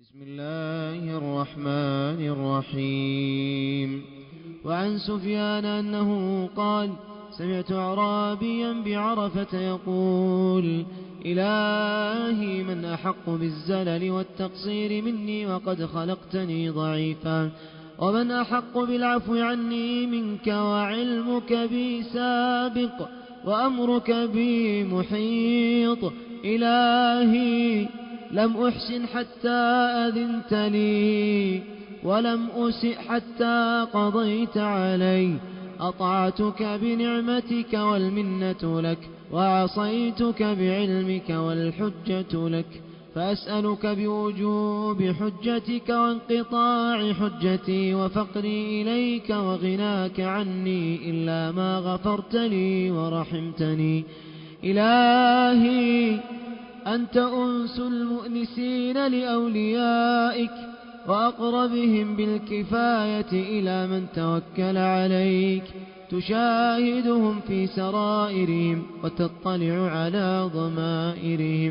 بسم الله الرحمن الرحيم وعن سفيان أنه قال سمعت أعرابيا بعرفة يقول إلهي من أحق بالزلل والتقصير مني وقد خلقتني ضعيفا ومن أحق بالعفو عني منك وعلمك بي سابق وأمرك بي محيط إلهي لم أحسن حتى أذنت لي ولم أسئ حتى قضيت علي أطعتك بنعمتك والمنة لك وعصيتك بعلمك والحجة لك فأسألك بوجوب حجتك وانقطاع حجتي وفقري إليك وغناك عني إلا ما غفرت لي ورحمتني إلهي أنت أنس المؤنسين لأوليائك وأقربهم بالكفاية إلى من توكل عليك تشاهدهم في سرائرهم وتطلع على ضمائرهم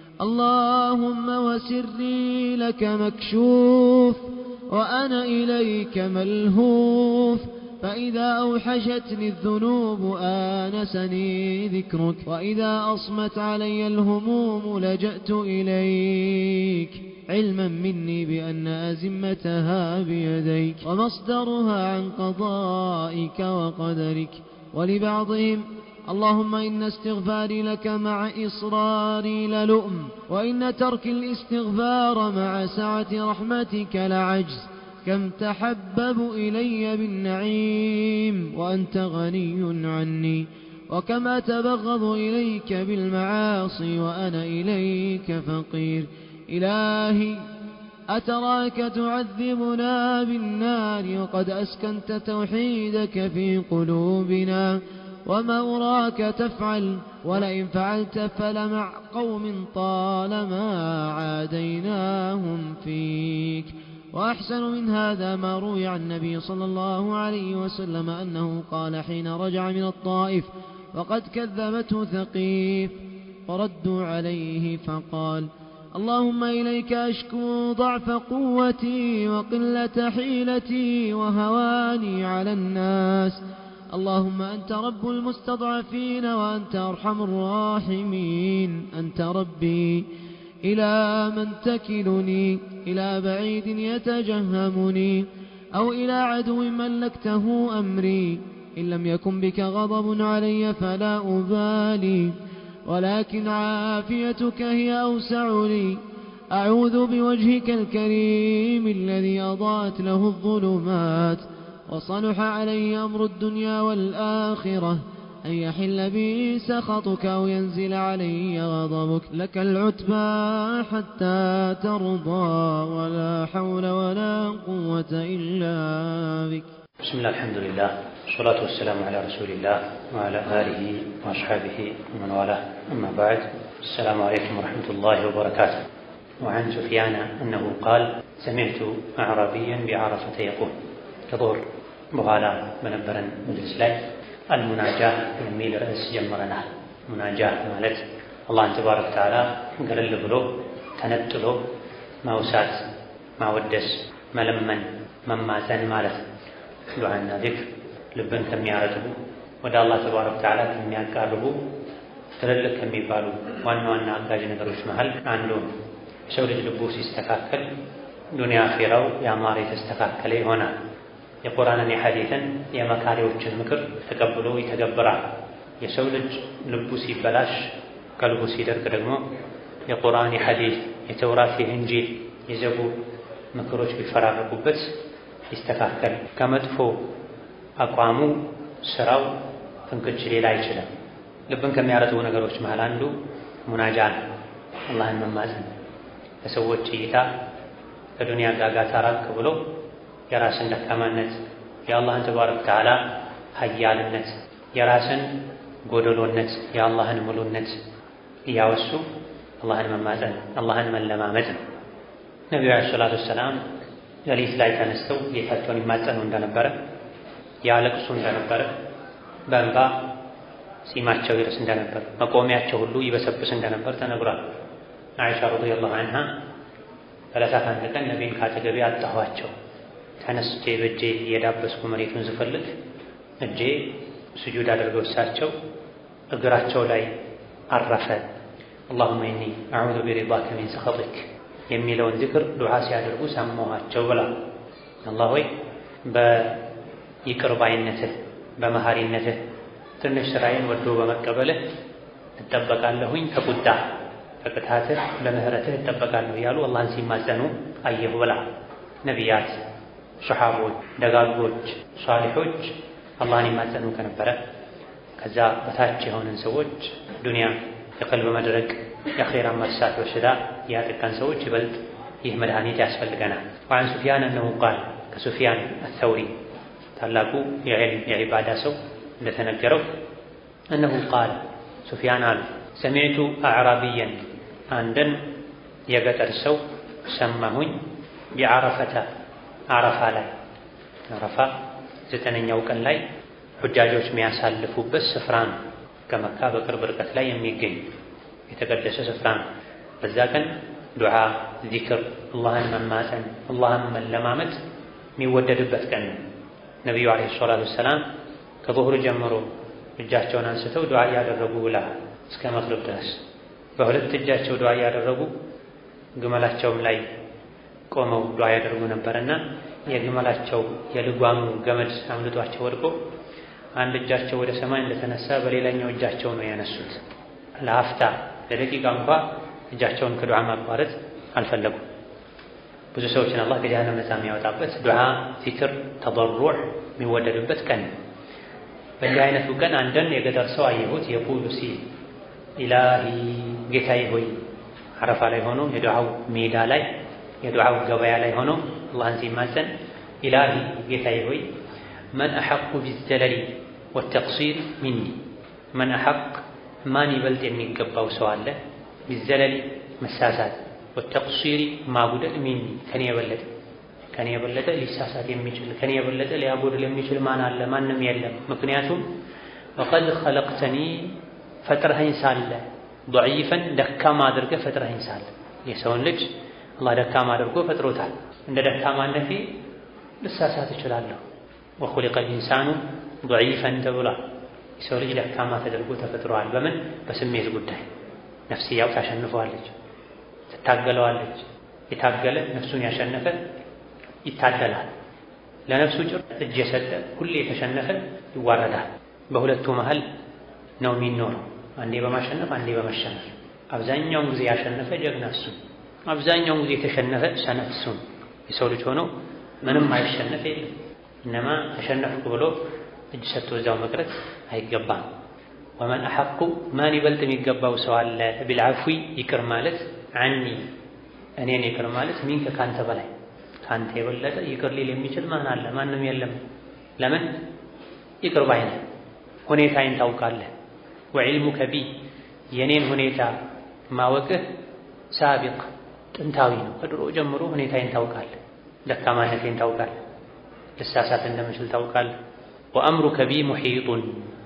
اللهم وسري لك مكشوف وأنا إليك ملهوف فإذا أوحشتني الذنوب آنسني ذكرك وإذا أصمت علي الهموم لجأت إليك علما مني بأن أزمتها بيديك ومصدرها عن قضائك وقدرك ولبعضهم اللهم إن استغفاري لك مع إصراري للؤم وإن ترك الاستغفار مع سعة رحمتك لعجز كم تحبب إلي بالنعيم وأنت غني عني وكم أتبغض إليك بالمعاصي وأنا إليك فقير إلهي أتراك تعذبنا بالنار وقد أسكنت توحيدك في قلوبنا وما أراك تفعل ولئن فعلت فلمع قوم طالما عاديناهم فيك وأحسن من هذا ما روي عن النبي صلى الله عليه وسلم أنه قال حين رجع من الطائف وقد كذبته ثقيف وردوا عليه فقال اللهم إليك أشكو ضعف قوتي وقلة حيلتي وهواني على الناس اللهم أنت رب المستضعفين وأنت أرحم الراحمين أنت ربي إلى من تكلني إلى بعيد يتجهمني أو إلى عدو ملكته أمري إن لم يكن بك غضب علي فلا أبالي ولكن عافيتك هي أوسع لي أعوذ بوجهك الكريم الذي أضاءت له الظلمات وصلح علي أمر الدنيا والآخرة أن يحل بي سخطك أو ينزل علي غضبك لك العتبى حتى ترضى ولا حول ولا قوة إلا بك بسم الله الحمد لله والصلاة والسلام على رسول الله وعلى آله وأصحابه ومن والاه أما بعد السلام عليكم ورحمة الله وبركاته وعن سفيان أنه قال سمعت أعرابيا بعرفة يقول كظهر በኋላ በነበረን መድረስ ላይ አልሙናጃ የሚል ርዕስ ጀምረናል። ሙናጃ ማለት አላህን ተባረከ ወተዓላ ገለል ብሎ ተነጥሎ ማውሳት፣ ማወደስ፣ መለመን፣ መማፀን ማለት ነው። ዱዓና ዚክር ልብን ከሚያረጥቡ ወደ አላህ ተባረከ ወተዓላ ከሚያቃርቡ ትልልቅ ከሚባሉ ዋና ዋና አጋዥ ነገሮች መሃል አንዱ ነው። የሰው ልጅ ልቡ ሲስተካከል ዱንያ አኼራው ያማረ የተስተካከለ ይሆናል። የቁርአንን የሐዲትን የመካሪዎችን ምክር ተቀብሎ ይተገብራል። የሰው ልጅ ልቡ ሲበላሽ ቀልቡ ሲደርቅ ደግሞ የቁርአን የሐዲት የተውራት የእንጂል የዘቡር ምክሮች ቢፈራረቁበት ይስተካከል። ከመጥፎ አቋሙ ስራው ፍንክች ሌላ አይችልም። ልብን ከሚያረጥቡ ነገሮች መሃል አንዱ ሙናጃ ነው። አላህን መማፀን ከሰዎች እይታ ከዱንያ ጋጋታ ራቅ ብሎ የራስን ደካማነት የአላህን ተባረከ ወተዓላ ሀያልነት የራስን ጎደሎነት የአላህን ሙሉነት እያወሱ አላህን መማፀን አላህን መለማመድ ነው። ነቢዩ ዓለይሂ ሰላቱ ወሰላም ሌሊት ላይ ተነስተው ጌታቸውን ይማጸኑ እንደነበረ ያለቅሱ እንደነበረ በእንባ ጺማቸው ይርስ እንደነበር መቆሚያቸው ሁሉ ይበሰብስ እንደነበር ተነግሯል። አይሻ ረዲየላሁ ዐንሃ ዕለታት አንድ ቀን ነቢይን ካጠገቤ አጣኋቸው። ተነስቼ በእጄ እየዳበስኩ መሬቱን ስፈልግ እጄ ስጁድ አድርገው እሳቸው እግራቸው ላይ አረፈ። አላሁመ ኢኒ አዑዙ ቢሪዳከ ሚን ሰኸጢክ የሚለውን ዝክር ዱዓ ሲያደርጉ ሰማኋቸው ብላ አላህ ሆይ በይቅር ባይነትህ በመሐሪነትህ ትንሽ ስራዬን ወዶ በመቀበልህ እጠበቃለሁኝ ከቁጣ ከቅጣትህ በምህረትህ እጠበቃለሁ እያሉ አላህን ሲማጸኑ አየሁ ብላ ነቢያት፣ ሰሓቦች፣ ደጋጎች፣ ሷሊሖች አላህን ይማጸኑ ከነበረ ከዛ በታች የሆንን ሰዎች ዱንያ የቀልብ መድረቅ የአኼራ መርሳት በሽታ ያጠቃን ሰዎች ይበልጥ ይህ መድኃኒት ያስፈልገናል። ወዐን ሱፊያን እነሁ ቃል ከሱፊያን አተውሪ ታላቁ የዕልም የዒባዳ ሰው እንደተነገረው እነሁ ቃል ሱፊያን አሉ ሰሚዕቱ አዕራቢየን አንድን የገጠር ሰው ሰማሁኝ ቢዓረፈተ አረፋ ላይ አረፋ ዘጠነኛው ቀን ላይ ሁጃጆች የሚያሳልፉበት ስፍራ ነው። ከመካ በቅርብ ርቀት ላይ የሚገኝ የተቀደሰ ስፍራ ነው። በዛ ቀን ዱዓ፣ ዚክር፣ አላህን መማፀን፣ አላህን መለማመጥ የሚወደድበት ቀን ነው። ነቢዩ ዓለይሂ ሰላቱ ወሰላም ከዙሁር ጀምሮ እጃቸውን አንስተው ዱዓ እያደረጉ ውላ እስከ መግሪብ ድረስ በሁለት እጃቸው ዱዓ እያደረጉ ግመላቸውም ላይ ቆመው ዱዓ ያደርጉ ነበርና የግመላቸው የልጓሙ ገመድ አምልጧቸው ወድቆ አንድ እጃቸው ወደ ሰማይ እንደተነሳ በሌላኛው እጃቸው ነው ያነሱት። ለአፍታ ለደቂቃ እንኳ እጃቸውን ከዱዓ ማቋረጥ አልፈለጉም። ብዙ ሰዎችን አላህ ከጀሃነም ነፃ የሚያወጣበት ዱዓ፣ ዚክር፣ ተضሩዕ የሚወደድበት ቀን ነው። በእንዲህ አይነቱ ቀን አንድን የገጠር ሰው አየሁት የቁሉ ሲል ኢላሂ ጌታዬ ሆይ አረፋ ላይ ሆኖ የዱዓው ሜዳ ላይ የዱዓው ገበያ ላይ ሆኖ አላህን ሲማፀን ኢላሂ ጌታዬ ሆይ መን አሐቁ ቢዘለሊ ወተቅሲር ሚኒ መን አሐቅ ማን ይበልጥ የሚገባው ሰው አለ ቢዘለሊ መሳሳት ወተቅሲሪ ማጉደል ሚኒ ከኔ የበለጠ ከኔ የበለጠ ሊሳሳት የሚችል ከኔ የበለጠ ሊያጎድል የሚችል ማን አለ? ማንም የለም። ምክንያቱም ወቀድ ኸለቅተኒ ፈጥረኸኝ ሳለ ضعيفን ደካማ አድርገህ ፈጥረኸኝ ሳለ የሰውን ልጅ አላህ ደካማ አድርጎ ፈጥሮታል። እንደ ደካማነቴ ልሳሳት እችላለሁ። ወኹሊቀ ልኢንሳኑ ضعيፈን ተብሏል። የሰው ልጅ ደካማ ተደርጎ ተፈጥሯል። በምን በስሜት ጉዳይ ነፍስያው ታሸንፈዋለች፣ ትታገለዋለች። የታገለ ነፍሱን ያሸነፈ ይታደላል። ለነፍሱ ጭር እጅ የሰጠ ሁሌ የተሸነፈ ይዋረዳል። በሁለቱ መሃል ነው የሚኖረው፣ አንዴ በማሸነፍ አንዴ በመሸነፍ። አብዛኛውን ጊዜ ያሸነፈ ጀግና እሱ፣ አብዛኛውን ጊዜ የተሸነፈ ሰነፍ እሱ። የሰው ልጅ ሆኖ ምንም አይሸነፍ የለም። እነማ ተሸነፍኩ ብሎ እጅ ሰጥቶ እዛው መቅረት አይገባም። ወመን አሐቁ ማን ይበልጥ የሚገባው ሰው አለ ቢልዓፍዊ ይቅር ማለት አኒ እኔን ይቅር ማለት ሚንከ ካንተ በላይ ካንተ የበለጠ ይቅር ሊል የሚችል ማን አለ? ማንም የለም። ለምን ይቅር ባይ ነህ፣ ሁኔታዬን ታውቃለህ። ወዕልሙከ ቢ የኔን ሁኔታ ማወቅህ ሳቢቅ ጥንታዊ ነው። ከድሮ ጀምሮ ሁኔታዬን ታውቃለህ፣ ደካማነቴን ታውቃለህ፣ ልሳሳት እንደምችል ታውቃለህ። ወአምሩከ ቢ ሙሒጡን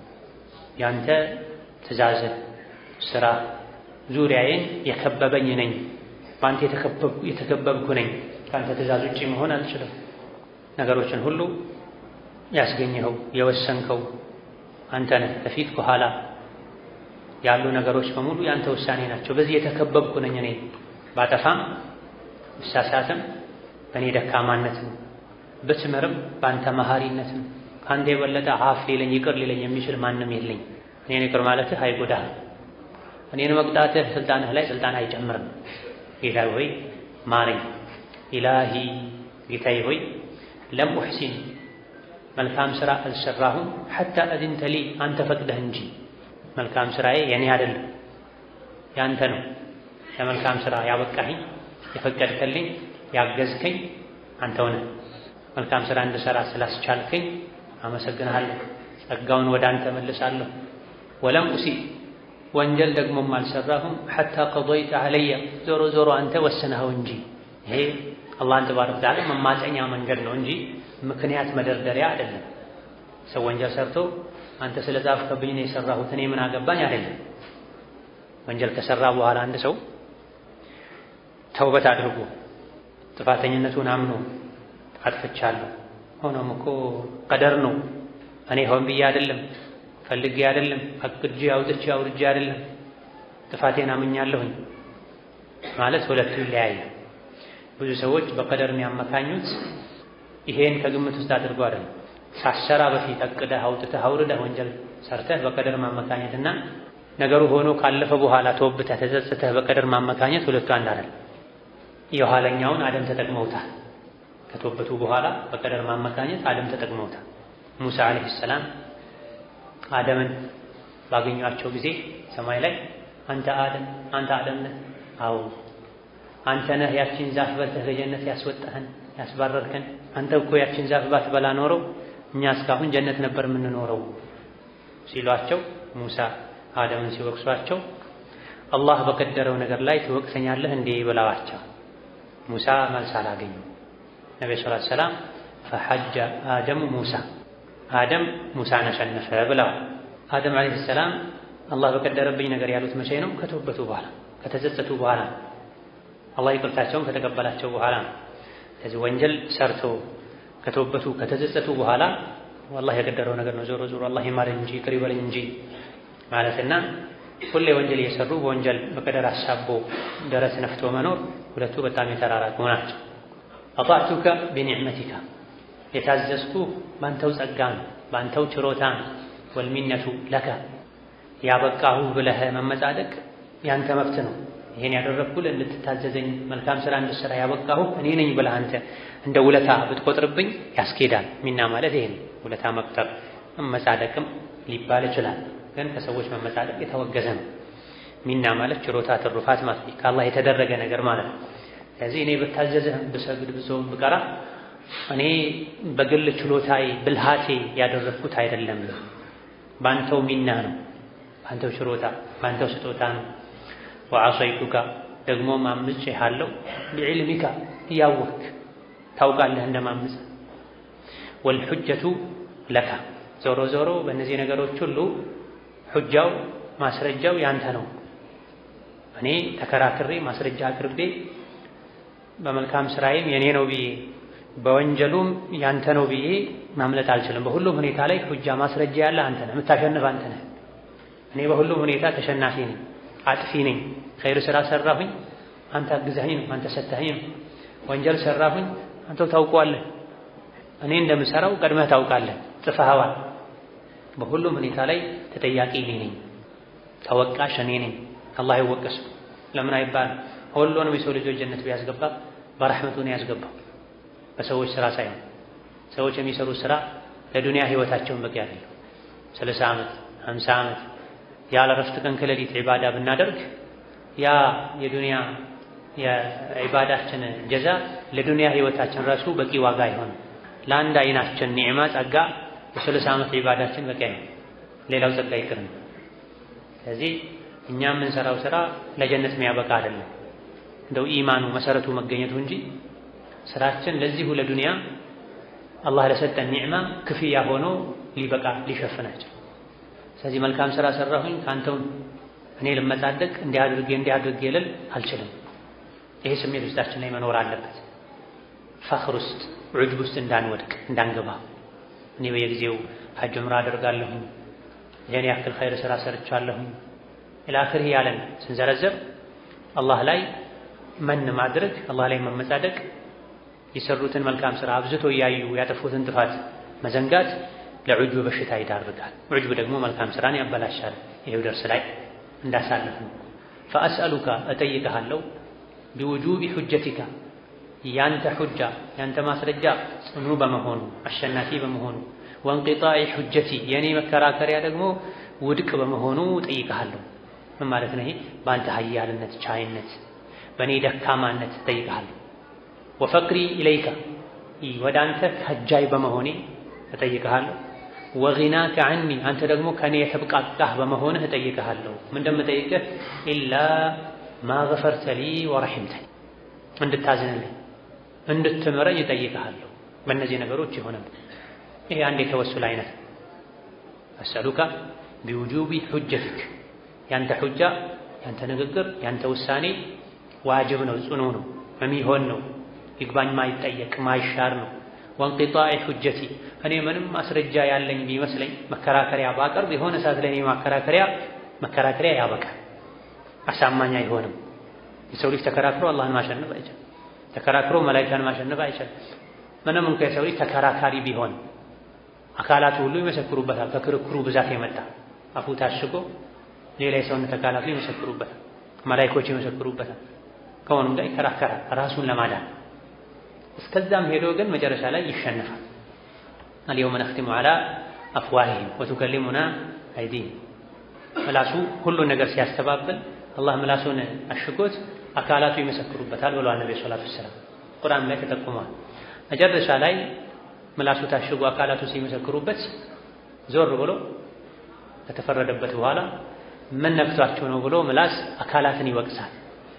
ያንተ ትእዛዝህ ስራ ዙሪያዬን የከበበኝ ነኝ፣ በአንተ የተከበብኩ ነኝ። ከአንተ ትእዛዝ ውጪ መሆን አልችልም። ነገሮችን ሁሉ ያስገኘኸው የወሰንከው አንተ ነህ። ከፊት ከኋላ ያሉ ነገሮች በሙሉ የአንተ ውሳኔ ናቸው። በዚህ የተከበብኩ ነኝ እኔ ባጠፋም ብሳሳትም በእኔ ደካማነት ነው፣ ብትምርም በአንተ መሐሪነት ነው። ከአንተ የበለጠ አፍ ሊለኝ ይቅር ሊለኝ የሚችል ማንም የለኝ። እኔን ይቅር ማለትህ አይጎዳህ፣ እኔን መቅጣትህ ስልጣንህ ላይ ስልጣን አይጨምርም። ጌታ ሆይ ማረኝ። ኢላሂ ጌታዬ ሆይ ለም ኡሕሲን መልካም ሥራ አልሰራሁም ሐታ አዝንተ ሊ አንተ ፈቅደህ እንጂ መልካም ሥራዬ የኔ አይደለም ያንተ ነው። ለመልካም ሥራ ያበቃኸኝ የፈቀድከልኝ ያገዝከኝ አንተው ነህ። መልካም ሥራ እንድሠራ ስላስቻልከኝ አመሰግንሃለሁ። ጸጋውን ወደ አንተ መልሳለሁ። ወለም ኡሲ ወንጀል ደግሞም አልሰራሁም ሐታ ቀضይተ ዐለየ ዞሮ ዞሮ አንተ ወስነኸው እንጂ ይሄ አላህን ተባረከ ወተዓላ መማፀኛ መንገድ ነው እንጂ ምክንያት መደርደሪያ አይደለም። ሰው ወንጀል ሰርቶ አንተ ስለ ጻፍክብኝ ነው የሰራሁት እኔ ምን አገባኝ አይደለም። ወንጀል ከሰራ በኋላ አንድ ሰው ተውበት አድርጎ ጥፋተኝነቱን አምኖ አጥፍቻለሁ፣ ሆኖም እኮ ቀደር ነው፣ እኔ ሆን ብዬ አይደለም፣ ፈልጌ አይደለም፣ አቅጄ አውጥቼ አውርጄ አይደለም፣ ጥፋቴን አምኛለሁኝ ማለት ሁለቱ ይለያያል። ብዙ ሰዎች በቀደር የሚያመካኙት ይሄን ከግምት ውስጥ አድርገው አይደለም። ሳሰራ በፊት አቅደህ አውጥተህ አውርደህ ወንጀል ሰርተህ በቀደር ማመካኘትና ነገሩ ሆኖ ካለፈ በኋላ ተወብተህ ተጸጽተህ በቀደር ማመካኘት ሁለቱ አንድ አይደለም። የኋለኛውን አደም ተጠቅመውታል። ከተወበቱ በኋላ በቀደር ማመካኘት አደም ተጠቅመውታል። ሙሳ ዓለይሂ ሰላም አደምን ባገኟቸው ጊዜ ሰማይ ላይ አንተ አደም አንተ አደም ነህ? አዎ አንተ ነህ ያችን ዛፍ በልተህ ከጀነት ያስወጣህን ያስባረርከን። አንተ እኮ ያችን ዛፍ ባትበላ ኖረው እኛ እስካሁን ጀነት ነበር የምንኖረው ሲሏቸው ሙሳ አደምን ሲወቅሷቸው አላህ በቀደረው ነገር ላይ ትወቅሰኛለህ እንዴ ብለዋቸው ሙሳ መልስ አላገኙ። ነቢ ሰለላሁ ዐለይሂ ወሰለም ፈሐጀ አደሙ ሙሳ አደም ሙሳን አሸነፈ ብለዋል። አደም ዐለይሂ ሰላም አላህ በቀደረብኝ ነገር ያሉት መቼ ነው? ከተወበቱ በኋላ ከተጸጸቱ በኋላ አላህ ይቅርታቸውን ከተቀበላቸው በኋላ ነው። ስለዚህ ወንጀል ሰርቶ ከተወበቱ ከተጸጸቱ በኋላ አላህ የቀደረው ነገር ነው፣ ዞሮ ዞሮ አላህ ይማረኝ እንጂ ይቅር ይበለኝ እንጂ ማለትና ሁሌ ወንጀል እየሰሩ በወንጀል በቀደር አሳቦ ደረት ነፍቶ መኖር ሁለቱ በጣም የተራራቁ ናቸው። አጣዕቱከ ቢኒዕመቲካ የታዘዝኩ ባንተው ጸጋ ነው፣ ባንተው ችሮታ ነው። ወልሚነቱ ለከ ያበቃሁ ብለህ መመጻደቅ ያንተ መብት ነው። ይሄን ያደረግኩልህ እንድትታዘዘኝ መልካም ስራ እንድትሰራ ያበቃሁ እኔ ነኝ ብለህ አንተ እንደ ውለታ ብትቆጥርብኝ ያስኬዳል። ሚና ማለት ይሄ ነው። ውለታ መቁጠር መመጻደቅም ሊባል ይችላል። ግን ከሰዎች መመጻደቅ የተወገዘ ነው። ሚና ማለት ችሮታ፣ ትሩፋት ማለት ነው። ከአላህ የተደረገ ነገር ማለት ነው። ስለዚህ እኔ ብታዘዝህ ብሰግድ ብጾም ብቀራ እኔ በግል ችሎታዬ ብልሃቴ ያደረግኩት አይደለም። ባንተው ሚና ነው፣ ባንተው ችሮታ፣ ባንተው ስጦታ ነው። ወዐሰይቱካ ደግሞ ማምጬሃለሁ ቢዕልሚካ እያወቅክ ታውቃለህ እንደማምጽ ወልሑጀቱ ለካ ዞሮ ዞሮ በእነዚህ ነገሮች ሁሉ ሑጃው ማስረጃው ያንተ ነው። እኔ ተከራክሬ ማስረጃ አቅርቤ በመልካም ስራዬም የኔ ነው ብዬ በወንጀሉም ያንተ ነው ብዬ ማምለጥ አልችልም። በሁሉም ሁኔታ ላይ ሑጃ ማስረጃ ያለ አንተ ነህ፣ የምታሸንፍ አንተ ነህ። እኔ በሁሉም ሁኔታ ተሸናፊ ነኝ፣ አጥፊ ነኝ። ኸይር ስራ ሰራሁኝ፣ አንተ አግዛኸኝ ነው፣ አንተ ሰተኸኝ ነው። ወንጀል ሰራሁኝ፣ አንተው ታውቀዋለህ። እኔ እንደምሰራው ቀድመህ ታውቃለህ፣ ጽፈኸዋል። በሁሉም ሁኔታ ላይ ተጠያቂ እኔ ነኝ፣ ተወቃሽ እኔ ነኝ። አላህ ይወቀሱ ለምን አይባልም? ሁሉንም የሰው ልጆች ጀነት ቢያስገባ በረሕመቱ ነው ያስገባው፣ በሰዎች ስራ ሳይሆን። ሰዎች የሚሰሩት ስራ ለዱንያ ህይወታቸውን በቂ አይደለም። ስልሳ ዓመት ሀምሳ ዓመት ያለ ረፍት ቀን ከሌሊት ዒባዳ ብናደርግ ያ የዱንያ የዒባዳችን ጀዛ ለዱንያ ህይወታችን ራሱ በቂ ዋጋ አይሆንም። ለአንድ አይናችን ኒዕማ ጸጋ የስልሳ ዓመት ዒባዳችን በቂ አይሆን፣ ሌላው ጸጋ ይቅርም። ስለዚህ እኛ የምንሰራው ስራ ለጀነት የሚያበቃ አይደለም፣ እንደው ኢማኑ መሰረቱ መገኘቱ እንጂ ስራችን ለዚሁ ለዱንያ አላህ ለሰጠን ኒዕማ ክፍያ ሆኖ ሊበቃ ሊሸፍናቸው። ስለዚህ መልካም ስራ ሰራሁኝ ከአንተው እኔ ልመጻደቅ እንዲህ አድርጌ እንዲህ አድርጌ ልል አልችልም። ይሄ ስሜት ውስጣችን ላይ መኖር አለበት። ፈኽር ውስጥ ዑጅብ ውስጥ እንዳንወድቅ እንዳንገባ። እኔ በየጊዜው ሐጅ ዑምራ አደርጋለሁኝ ይህን ያክል ኸይር ስራ ሰርቻለሁኝ ኢላአኽሪህ ያለን ስንዘረዘር አላህ ላይ መን ማድረግ አላህ ላይ መመጻደቅ የሰሩትን መልካም ስራ አብዝቶ እያዩ ያጠፉትን ጥፋት መዘንጋት ለዑጅብ በሽታ ይዳርጋል። ዑጅብ ደግሞ መልካም ስራን ያበላሻል። ይሄው ደርስ ላይ እንዳሳለፍ ነው። ፈአስአሉካ እጠይቅሃለሁ ቢውጁቢ ሑጀቲካ ያንተ ሑጃ ያንተ ማስረጃ ጽኑ በመሆኑ አሸናፊ በመሆኑ ወንቂጣኢ ሑጀቲ የእኔ መከራከሪያ ደግሞ ውድቅ በመሆኑ እጠይቅሃለሁ። ምን ማለት ነው? ይሄ በአንተ ሀያልነት ቻይነት፣ በእኔ ደካማነት እጠይቅሃለሁ። ወፈቅሪ ኢለይካ ወደ አንተ ከጃይ በመሆኔ እጠይቅሃለሁ። ወጊናከ ዐኒ አንተ ደግሞ ከእኔ የተብቃቃህ በመሆንህ እጠይቅሃለሁ። ምን እንደምጠይቅህ ኢላ ማ ገፈርተ ሊ ወረሒምተኒ እንድታዝንልኝ እንድትምረኝ እጠይቅሃለሁ። በእነዚህ ነገሮች የሆነ ይሄ አንድ የተወሱል አይነት አስአሉካ ቢውጁቢ ሑጀቲክ ያንተ ሑጃ ያንተ ንግግር ያንተ ውሳኔ ዋጅብ ነው፣ ጽኑ ነው፣ የሚሆን ነው። ይግባኝ ማይጠየቅ ማይሻር ነው። ወንቂጣኢ ሁጀቲ እኔ ምንም ማስረጃ ያለኝ ቢመስለኝ መከራከሪያ ባቀርብ የሆነ ሰዓት ላይ መከራከሪያ መከራከሪያ ያበቃል፣ አሳማኝ አይሆንም። የሰው ልጅ ተከራክሮ አላህን ማሸነፍ አይችልም። ተከራክሮ መላኢካን ማሸነፍ አይችልም። ምንም እንኳ የሰው ልጅ ተከራካሪ ቢሆን አካላቱ ሁሉ ይመሰክሩበታል። ከክርክሩ ብዛት የመጣ አፉ ታሽጎ ሌላ የሰውነት አካላቱ ይመሰክሩበታል፣ መላኢኮች ይመሰክሩበታል። ከሆኑም ጋር ይከራከራል ራሱን ለማዳን እስከዛም ሄዶ ግን መጨረሻ ላይ ይሸነፋል። አልየውመ ነኽቲሙ ዐላ አፍዋሂሂም ወቱከሊሙና አይዲሂም ምላሱ ሁሉን ነገር ሲያስተባብል አላህ ምላሱን አሽጎት አካላቱ ይመሰክሩበታል ብለዋል ነብዩ ሰለላሁ ዐለይሂ ወሰለም ቁርአን ላይ ተጠቁሟል። መጨረሻ ላይ ምላሱ ታሽጎ አካላቱ ሲመሰክሩበት ዞር ብሎ ከተፈረደበት በኋላ ምን ነክቷቸው ነው ብሎ ምላስ አካላትን ይወቅሳል።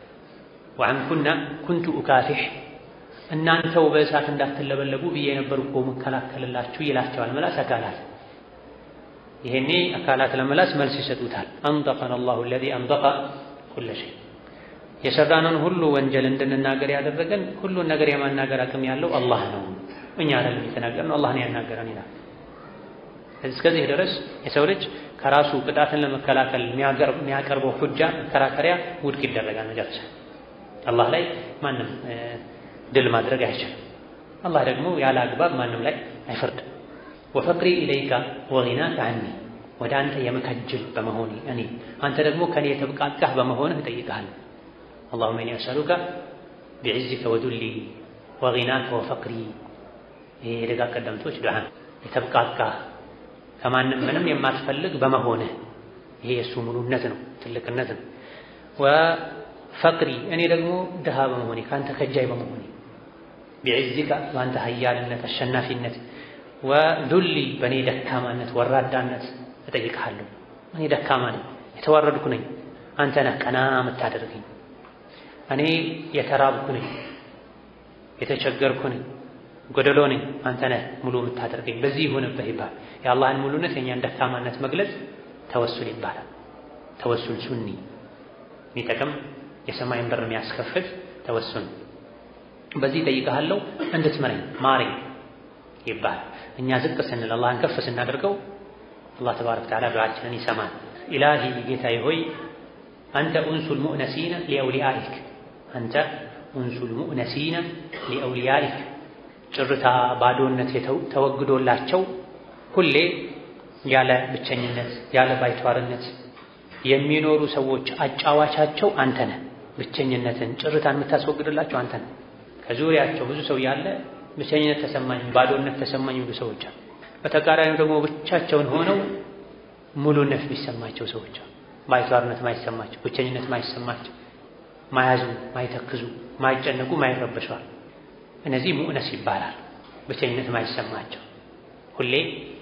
ወዐንኩና ኩንቱ ኡካፊሕ እናንተው በእሳት እንዳትለበለቡ ብዬ ነበር እኮ መከላከልላችሁ ይላቸዋል ምላስ አካላት። ይሄኔ አካላት ለምላስ መልስ ይሰጡታል። አንጠቀነ አላሁ አለዚ አንጠቀ ኩለ ሸይ የሰራነውን ሁሉ ወንጀል እንድንናገር ያደረገን ሁሉን ነገር የማናገር አቅም ያለው አላህ ነው። እኛ አይደለም የተናገርነው አላህ ነው ያናገረን ይላል። እስከዚህ ድረስ የሰው ልጅ ከራሱ ቅጣትን ለመከላከል የሚያቀርበው ሁጃ መከራከሪያ ውድቅ ይደረጋል። መጨረሻ አላህ ላይ ማንም ድል ማድረግ አይችልም። አላህ ደግሞ ያለ አግባብ ማንም ላይ አይፈርድም። ወፈቅሪ ኢለይካ ወጊናከ ዐኒ ወደ አንተ የመከጅል በመሆኔ እኔ አንተ ደግሞ ከኔ የተብቃቃህ በመሆንህ እጠይቅሃለሁ። አላሁመ ኢኒ አስአሉከ ቢዕዝከ ወዱሊ ወጊናከ ወፈቅሪ። ይሄ የደጋ ቀደምቶች ዱዓ የተብቃቃህ ከማንም ምንም የማትፈልግ በመሆንህ ይሄ የእሱ ሙሉነት ነው፣ ትልቅነት ነው። ወፈቅሪ እኔ ደግሞ ድሃ በመሆኔ ከአንተ ከጃይ በመሆኔ ቢዕዝከ በአንተ ሀያልነት አሸናፊነት ወዱሊ በእኔ ደካማነት ወራዳነት እጠይቅሃለሁ። እኔ ደካማ ነኝ፣ የተዋረድኩ ነኝ። አንተ ነህ ቀና የምታደርገኝ። እኔ የተራብኩ ነኝ፣ የተቸገርኩ ነኝ፣ ጎደሎ ነኝ። አንተ ነህ ሙሉ የምታደርገኝ። በዚህ ይሁንብህ ይባል። የአላህን ሙሉነት የእኛን ደካማነት መግለጽ ተወሱል ይባላል። ተወሱል ሱኒ የሚጠቅም የሰማይን በር የሚያስከፍት ተወሱል። በዚህ እጠይቅሃለሁ እንድትመረኝ ማረኝ ይባላል። እኛ ዝቅ ስንል አላህን ከፍ ስናደርገው አላህ ተባረከ ወተዓላ ዱዓችንን ይሰማል። ኢላሂ ጌታዬ ሆይ አንተ ኡንሱል ሙእነሲነ ሊአውሊያኢክ አንተ ኡንሱል ሙእነሲነ ሊአውሊያኢክ ጭርታ ባዶነት ተወግዶላቸው ሁሌ ያለ ብቸኝነት ያለ ባይተዋርነት የሚኖሩ ሰዎች አጫዋቻቸው አንተ ነህ። ብቸኝነትን ጭርታን የምታስወግድላቸው አንተ ነህ። ከዙሪያቸው ብዙ ሰው ያለ ብቸኝነት ተሰማኝ፣ ባዶነት ተሰማኝ ብዙ ሰዎች አሉ። በተቃራኒው ደግሞ ብቻቸውን ሆነው ሙሉነት የሚሰማቸው ሰዎች አሉ። ባይተዋርነት ማይሰማቸው፣ ብቸኝነት ማይሰማቸው፣ ማያዝኑ፣ ማይተክዙ፣ ማይጨነቁ፣ ማይረበሸዋል። እነዚህ ሙእነስ ይባላል። ብቸኝነት ማይሰማቸው ሁሌ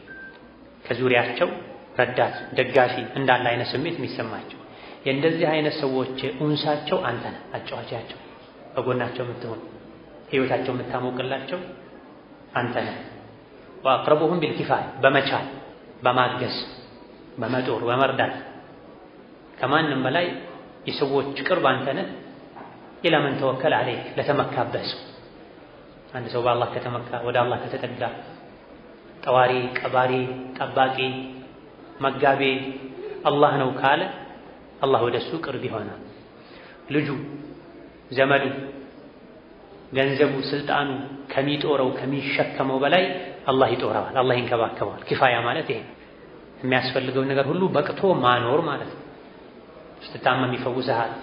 ከዙሪያቸው ረዳት ደጋፊ እንዳለ አይነት ስሜት የሚሰማቸው የእንደዚህ አይነት ሰዎች ኡንሳቸው አንተ ነህ። አጫዋቻቸው በጎናቸው የምትሆን ህይወታቸው የምታሞቅላቸው አንተ ነህ። ወአቅረቡሁም ቢልኪፋያ በመቻል በማገዝ በመጦር በመርዳት ከማንም በላይ የሰዎች ቅርብ አንተ ነህ። ኢላ መን ተወከለ ዐለይክ ለተመካበት ሰው አንድ ሰው በአላህ ከተመካ ወደ አላህ ከተጠጋ ጠዋሪ፣ ቀባሪ፣ ጠባቂ፣ መጋቤ አላህ ነው ካለ አላህ ወደ እሱ ቅርብ ይሆናል። ልጁ፣ ዘመዱ፣ ገንዘቡ፣ ስልጣኑ ከሚጦረው ከሚሸከመው በላይ አላህ ይጦረዋል፣ አላህ ይንከባከበዋል። ኪፋያ ማለት ይሄ የሚያስፈልገውን ነገር ሁሉ በቅቶ ማኖር ማለት ነው። ስትታመም ይፈውሰሃል፣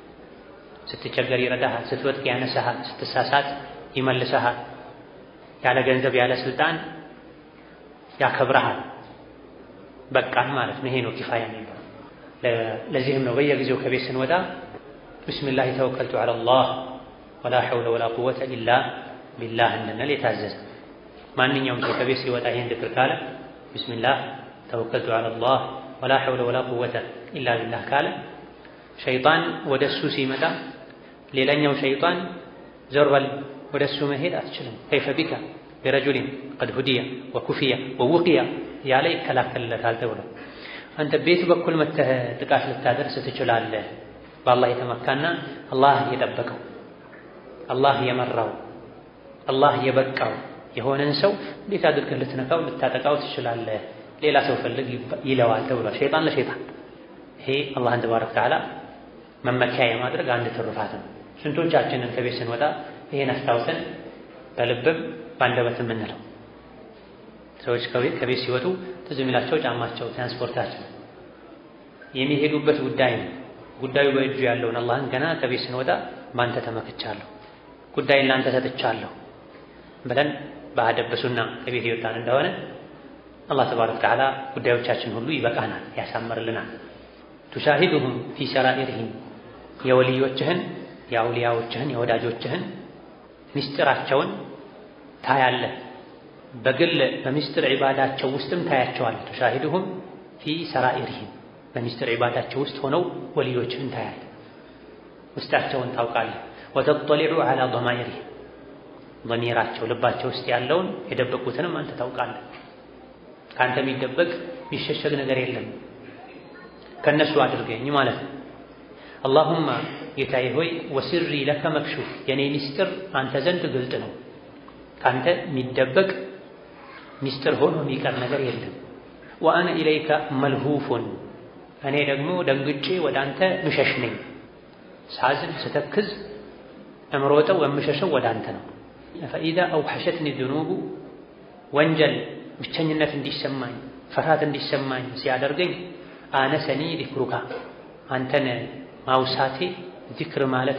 ስትቸገር ይረዳሃል፣ ስትወድቅ ያነሳሃል፣ ስትሳሳት ይመልሰሃል። ያለ ገንዘብ ያለ ስልጣን ያከብረሃል። በቃን ማለት ነው። ይሄ ነው ኪፋያ የሚባለው። ለዚህም ነው በየጊዜው ከቤት ስንወጣ ቢስሚላህ ተወከልቱ ዐለላህ ወላ ሐውለ ወላ ቁወተ ኢላ ቢላህ እንድንል የታዘዘ። ማንኛውም ሰው ከቤት ሲወጣ ይሄን ዝክር ካለ ቢስሚላህ ተወከልቱ ዐለላህ ወላ ሐውለ ወላ ቁወተ ኢላ ቢላህ ካለ ሸይጣን ወደ እሱ ሲመጣ ሌላኛው ሸይጣን ዞር በል ወደ እሱ መሄድ አትችልም። ከይፈ ቢካ ቢረጁሊን ቀድ ሁዲየ ወኩፊየ ወውቅያ ያለ ይከላከልለታል ተብሎ አንተ ቤት በኩል መተህ ጥቃት ልታደርስ ትችላለህ። በአላህ የተመካና አላህ የጠበቀው አላህ የመራው አላህ የበቃው የሆነን ሰው እንዴት አድርገህ ልትነካው ልታጠቃው ትችላለህ? ሌላ ሰው ፈልግ ይለዋል ተብሏል። ሸይጣን ለሸይጣን ይሄ አላህን ተባረከ ወተዓላ መመኪያ የማድረግ አንድ ትሩፋት ነው። ስንቶቻችንን ከቤት ስንወጣ ይሄን አስታውሰን በልብም በአንደበት የምንለው ሰዎች ከቤት ሲወጡ ትዝ የሚላቸው ጫማቸው፣ ትራንስፖርታቸው የሚሄዱበት ጉዳይ ነው። ጉዳዩ በእጁ ያለውን አላህን ገና ከቤት ስንወጣ በአንተ ተመክቻለሁ፣ ጉዳይን ለአንተ ሰጥቻለሁ ብለን በአደበሱና ከቤት የወጣን እንደሆነ አላህ ተባረከ ወተዓላ ጉዳዮቻችን ሁሉ ይበቃናል፣ ያሳምርልናል። ቱሻሂዱሁም ፊ ሰራኢርሂም የወልዮችህን የአውሊያዎችህን የወዳጆችህን ምስጢራቸውን ታያለህ። በግል በምስጢር ዒባዳቸው ውስጥም ታያቸዋል። ቱሻሂዱሁም ፊ ሰራኢርሂም በምስጢር ዒባዳቸው ውስጥ ሆነው ወልዮችህን ታያለህ፣ ውስጣቸውን ታውቃለህ። ወተጠሊዑ ዐላ ضማኢርሂም ضሚራቸው ልባቸው ውስጥ ያለውን የደበቁትንም አንተ ታውቃለህ። ከአንተ የሚደበቅ የሚሸሸግ ነገር የለም። ከእነሱ አድርገኝ ማለት ነው። አላሁማ ጌታዬ ሆይ ወስሪ ለከ መክሹፍ የኔ ሚስጥር አንተ ዘንድ ግልጥ ነው። ከአንተ የሚደበቅ ሚስጥር ሆኖ የሚቀር ነገር የለም። ወአነ ኢለይከ መልሁፉን እኔ ደግሞ ደንግጬ ወደ አንተ ምሸሽ ነኝ። ሳዝን ስተክዝ እምሮጠው የምሸሸው ወደ አንተ ነው። ፈኢዛ አውሐሸትኒ ዝኑቡ ወንጀል ብቸኝነት እንዲሰማኝ ፍርሃት እንዲሰማኝ ሲያደርገኝ አነሰኒ ዚክሩካ አንተን ማውሳቴ ዚክር ማለቴ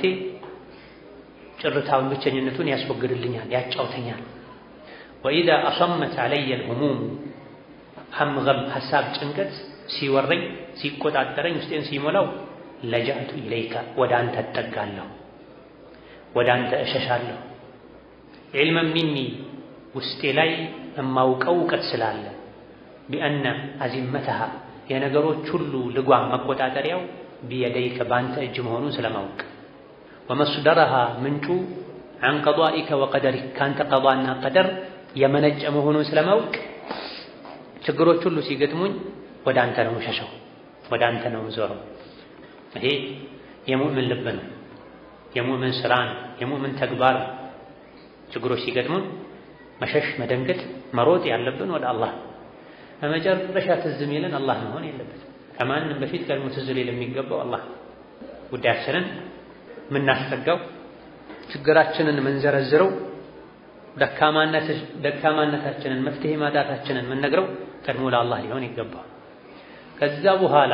ጭርታውን ብቸኝነቱን ያስወግድልኛል፣ ያጫውተኛል። ወኢዛ አሰመት አለየ ልሁሙሙ ሀምገም ሀሳብ ጭንቀት ሲወረኝ ሲቆጣጠረኝ ውስጤን ሲሞላው ለጃእቱ ኢለይካ ወደ አንተ እጠጋለሁ፣ ወደ አንተ እሸሻለሁ። ዒልመን ሚኒ ውስጤ ላይ የማውቀው እውቀት ስላለ ቢአነ አዚመተሃ የነገሮች ሁሉ ልጓም መቆጣጠሪያው ቢየደይከ በአንተ እጅ መሆኑን ስለማወቅ ወመስደረሃ ምንጩ ዐን ቀዷኢከ ወቀደሪክ ከአንተ ቀዷና ቀደር የመነጨ መሆኑን ስለማወቅ ችግሮች ሁሉ ሲገጥሙኝ ወደ አንተ ነው ሸሸው፣ ወደ አንተ ነው ዞረው። ይሄ የሙእምን ልብ ነው፣ የሙእምን ስራ ነው፣ የሙእምን ተግባር ነው። ችግሮች ሲገጥሙን መሸሽ፣ መደንገጥ፣ መሮጥ ያለብን ወደ አላህ በመጨረሻ ትዝ የሚለን አላህ መሆን የለበትም። ከማንም በፊት ቀድሞ ትዝ ሊል የሚገባው አላህ ጉዳያችንን የምናስጠጋው ችግራችንን የምንዘረዝረው ደካማነታችንን መፍትሄ ማጣታችንን የምንነግረው ቀድሞ ለአላህ ሊሆን ይገባል። ከዛ በኋላ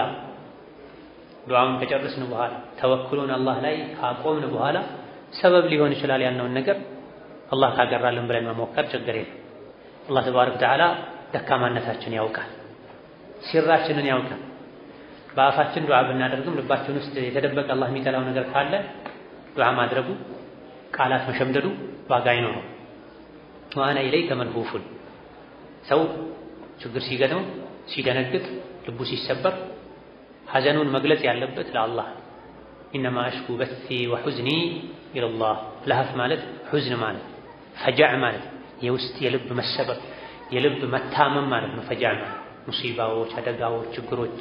ዱዓውን ከጨረስን በኋላ ተወክሉን አላህ ላይ ካቆምን በኋላ ሰበብ ሊሆን ይችላል ያልነውን ነገር አላህ ካገራልን ብለን መሞከር ችግር የለም። አላህ ተባረከ ወተዓላ ደካማነታችን ያውቃል፣ ሲራችንን ያውቃል። በአፋችን ዱዓ ብናደርግም ልባችን ውስጥ የተደበቀ አላህ የሚጠላው ነገር ካለ ዱዓ ማድረጉ ቃላት መሸምደዱ ዋጋ አይኖረው። ወአነ ኢለይከ መልሁፉን ሰው ችግር ሲገጥመው ሲደነግጥ፣ ልቡ ሲሰበር ሐዘኑን መግለጽ ያለበት ለአላህ ኢነማ አሽኩ በሲ ወሑዝኒ ኢለላህ። ለሀፍ ማለት ሑዝን ማለት ፈጃዕ ማለት የውስጥ የልብ መሰበር የልብ መታመም ማለት ነው። ፈጃዕ ማለት ሙሲባዎች፣ አደጋዎች፣ ችግሮች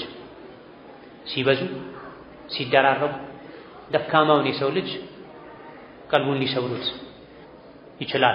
ሲበዙ ሲደራረቡ ደካማውን የሰው ልጅ ቀልቡን ሊሰብሩት ይችላል።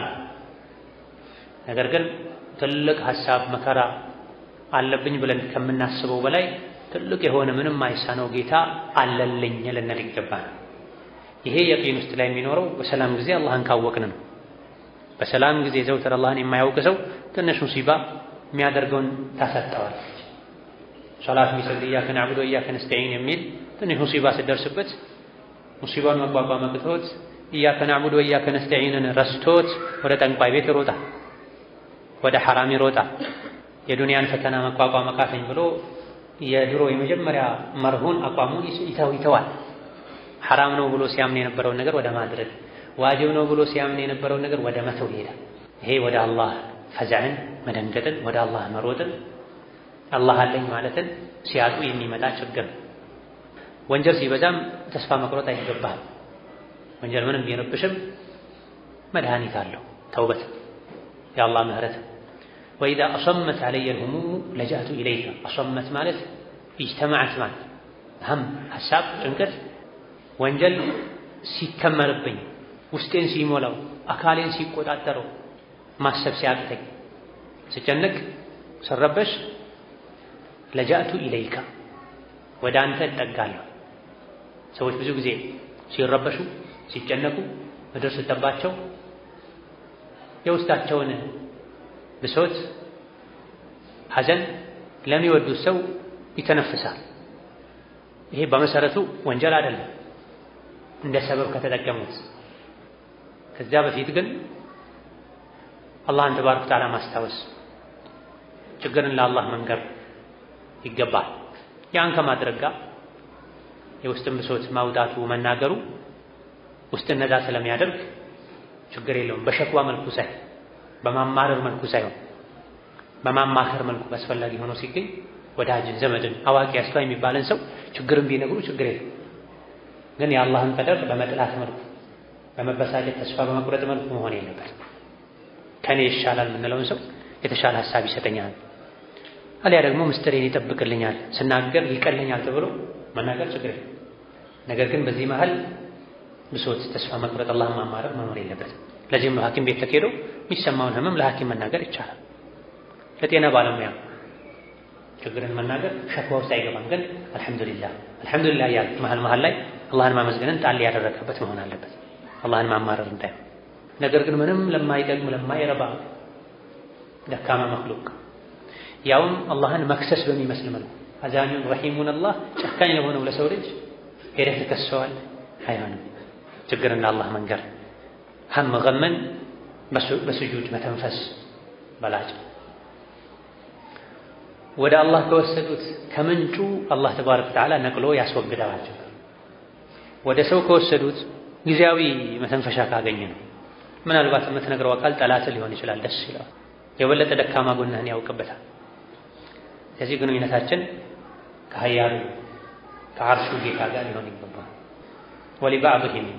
ነገር ግን ትልቅ ሀሳብ መከራ አለብኝ ብለን ከምናስበው በላይ ትልቅ የሆነ ምንም አይሳነው ጌታ አለልኝ ልንል ይገባል። ይሄ የቂን ውስጥ ላይ የሚኖረው በሰላም ጊዜ አላህን ካወቅን ነው። በሰላም ጊዜ ዘውትር አላህን የማያውቅ ሰው ትንሽ ሙሲባ የሚያደርገውን ታሳጠዋለች። ሶላት የሚሰግድ ኢያከ ነዕቡዱ ወኢያከ ነስተዒን የሚል ትንሽ ሙሲባ ስትደርስበት ሙሲባውን መቋቋም አቅቶት ኢያከ ነዕቡዱ ወኢያከ ነስተዒንን ረስቶት ወደ ጠንቋይ ቤት ይሮጣል፣ ወደ ሐራም ይሮጣል። የዱንያን ፈተና መቋቋም አቃተኝ ብሎ የድሮ የመጀመሪያ መርሁን አቋሙን ይተዋል። ሐራም ነው ብሎ ሲያምን የነበረውን ነገር ወደ ማድረግ፣ ዋጅብ ነው ብሎ ሲያምን የነበረውን ነገር ወደ መተው ይሄዳል። ይሄ ወደ አላህ ፈዛዕን መደንገጥን፣ ወደ አላህ መሮጥን፣ አላህ አለኝ ማለትን ሲያጡ የሚመጣ ችግር ነው። ወንጀል ሲበዛም ተስፋ መቁረጥ አይገባል። ወንጀል ምንም ቢረብሽም መድኃኒት አለው፣ ተውበት የአላህ ምህረት ወኢዛ አሰመት አለየ ልሁሙሙ ለጃእቱ ኢለይከ አሰመት ማለት ኢጅተማዓት ማለት ሀም ሀሳብ፣ ጭንቀት፣ ወንጀል ሲከመርብኝ ውስጤን ሲሞላው አካሌን ሲቆጣጠረው ማሰብ ሲያቅተኝ ስጨነቅ ስረበሽ ለጃእቱ ኢለይካ ወደ አንተ እጠጋለሁ። ሰዎች ብዙ ጊዜ ሲረበሹ ሲጨነቁ ምድር ስትጠባቸው የውስጣቸውን ብሶት፣ ሐዘን ለሚወዱት ሰው ይተነፍሳል። ይሄ በመሰረቱ ወንጀል አይደለም እንደ ሰበብ ከተጠቀሙት። ከዚያ በፊት ግን አላህን ተባረከ ወተዓላ ማስታወስ፣ ችግርን ለአላህ መንገር ይገባል። ያን ከማድረግ ጋር የውስጥን ብሶት ማውጣቱ መናገሩ ውስጥን ነፃ ስለሚያደርግ ችግር የለውም። በሸክዋ መልኩ ሳይሆን በማማረር መልኩ ሳይሆን በማማከር መልኩ አስፈላጊ ሆኖ ሲገኝ ወዳጅን፣ ዘመድን፣ አዋቂ አስተዋይ የሚባለን ሰው ችግርን ቢነግሩ ችግር የለም። ግን የአላህን ቀደር በመጥላት መልኩ በመበሳጨት ተስፋ በመቁረጥ መልኩ መሆን የለበት። ከኔ ይሻላል የምንለውን ሰው የተሻለ ሀሳብ ይሰጠኛል፣ አሊያ ደግሞ ምስጢሬን ይጠብቅልኛል፣ ስናገር ይቀለኛል ተብሎ መናገር ችግር የለም። ነገር ግን በዚህ መሀል ብሶት፣ ተስፋ መቁረጥ፣ አላህን ማማረር መኖር የለበትም። ለዚህም ነው ሐኪም ቤት ተኬዶ የሚሰማውን ህመም ለሐኪም መናገር ይቻላል። ለጤና ባለሙያ ችግርን መናገር ሸክዋ ውስጥ አይገባም። ግን አልሐምዱሊላህ አልሐምዱሊላህ እያለ መሀል መሀል ላይ አላህን ማመስገንን ጣል ያደረገበት መሆን አለበት። አላህን ማማረር እንዳይሆን። ነገር ግን ምንም ለማይጠቅም ለማይረባ ደካማ መክሉቅ ያውም አላህን መክሰስ በሚመስል መልኩ አዛኙን ረሒሙን አላህ ጨካኝ ለሆነው ለሰው ልጅ ሄደህ ትከሰዋል። አይሆንም። ችግርን ለአላህ መንገር ሀም ገመን በስጁድ መተንፈስ በላጭ ወደ አላህ ከወሰዱት ከምንጩ አላህ ተባረከ ወተዓላ ነቅሎ ያስወግደዋል። ወደ ሰው ከወሰዱት ጊዜያዊ መተንፈሻ ካገኘ ነው። ምናልባት የምትነግረው አካል ጠላት ሊሆን ይችላል። ደስ ይለዋል። የበለጠ ደካማ ጎንህን ያውቅበታል። ስለዚህ ግንኙነታችን ከሀያሉ ከዓርሹ ጌታ ጋር ሊሆን ይገባል። ወሊባዕድህም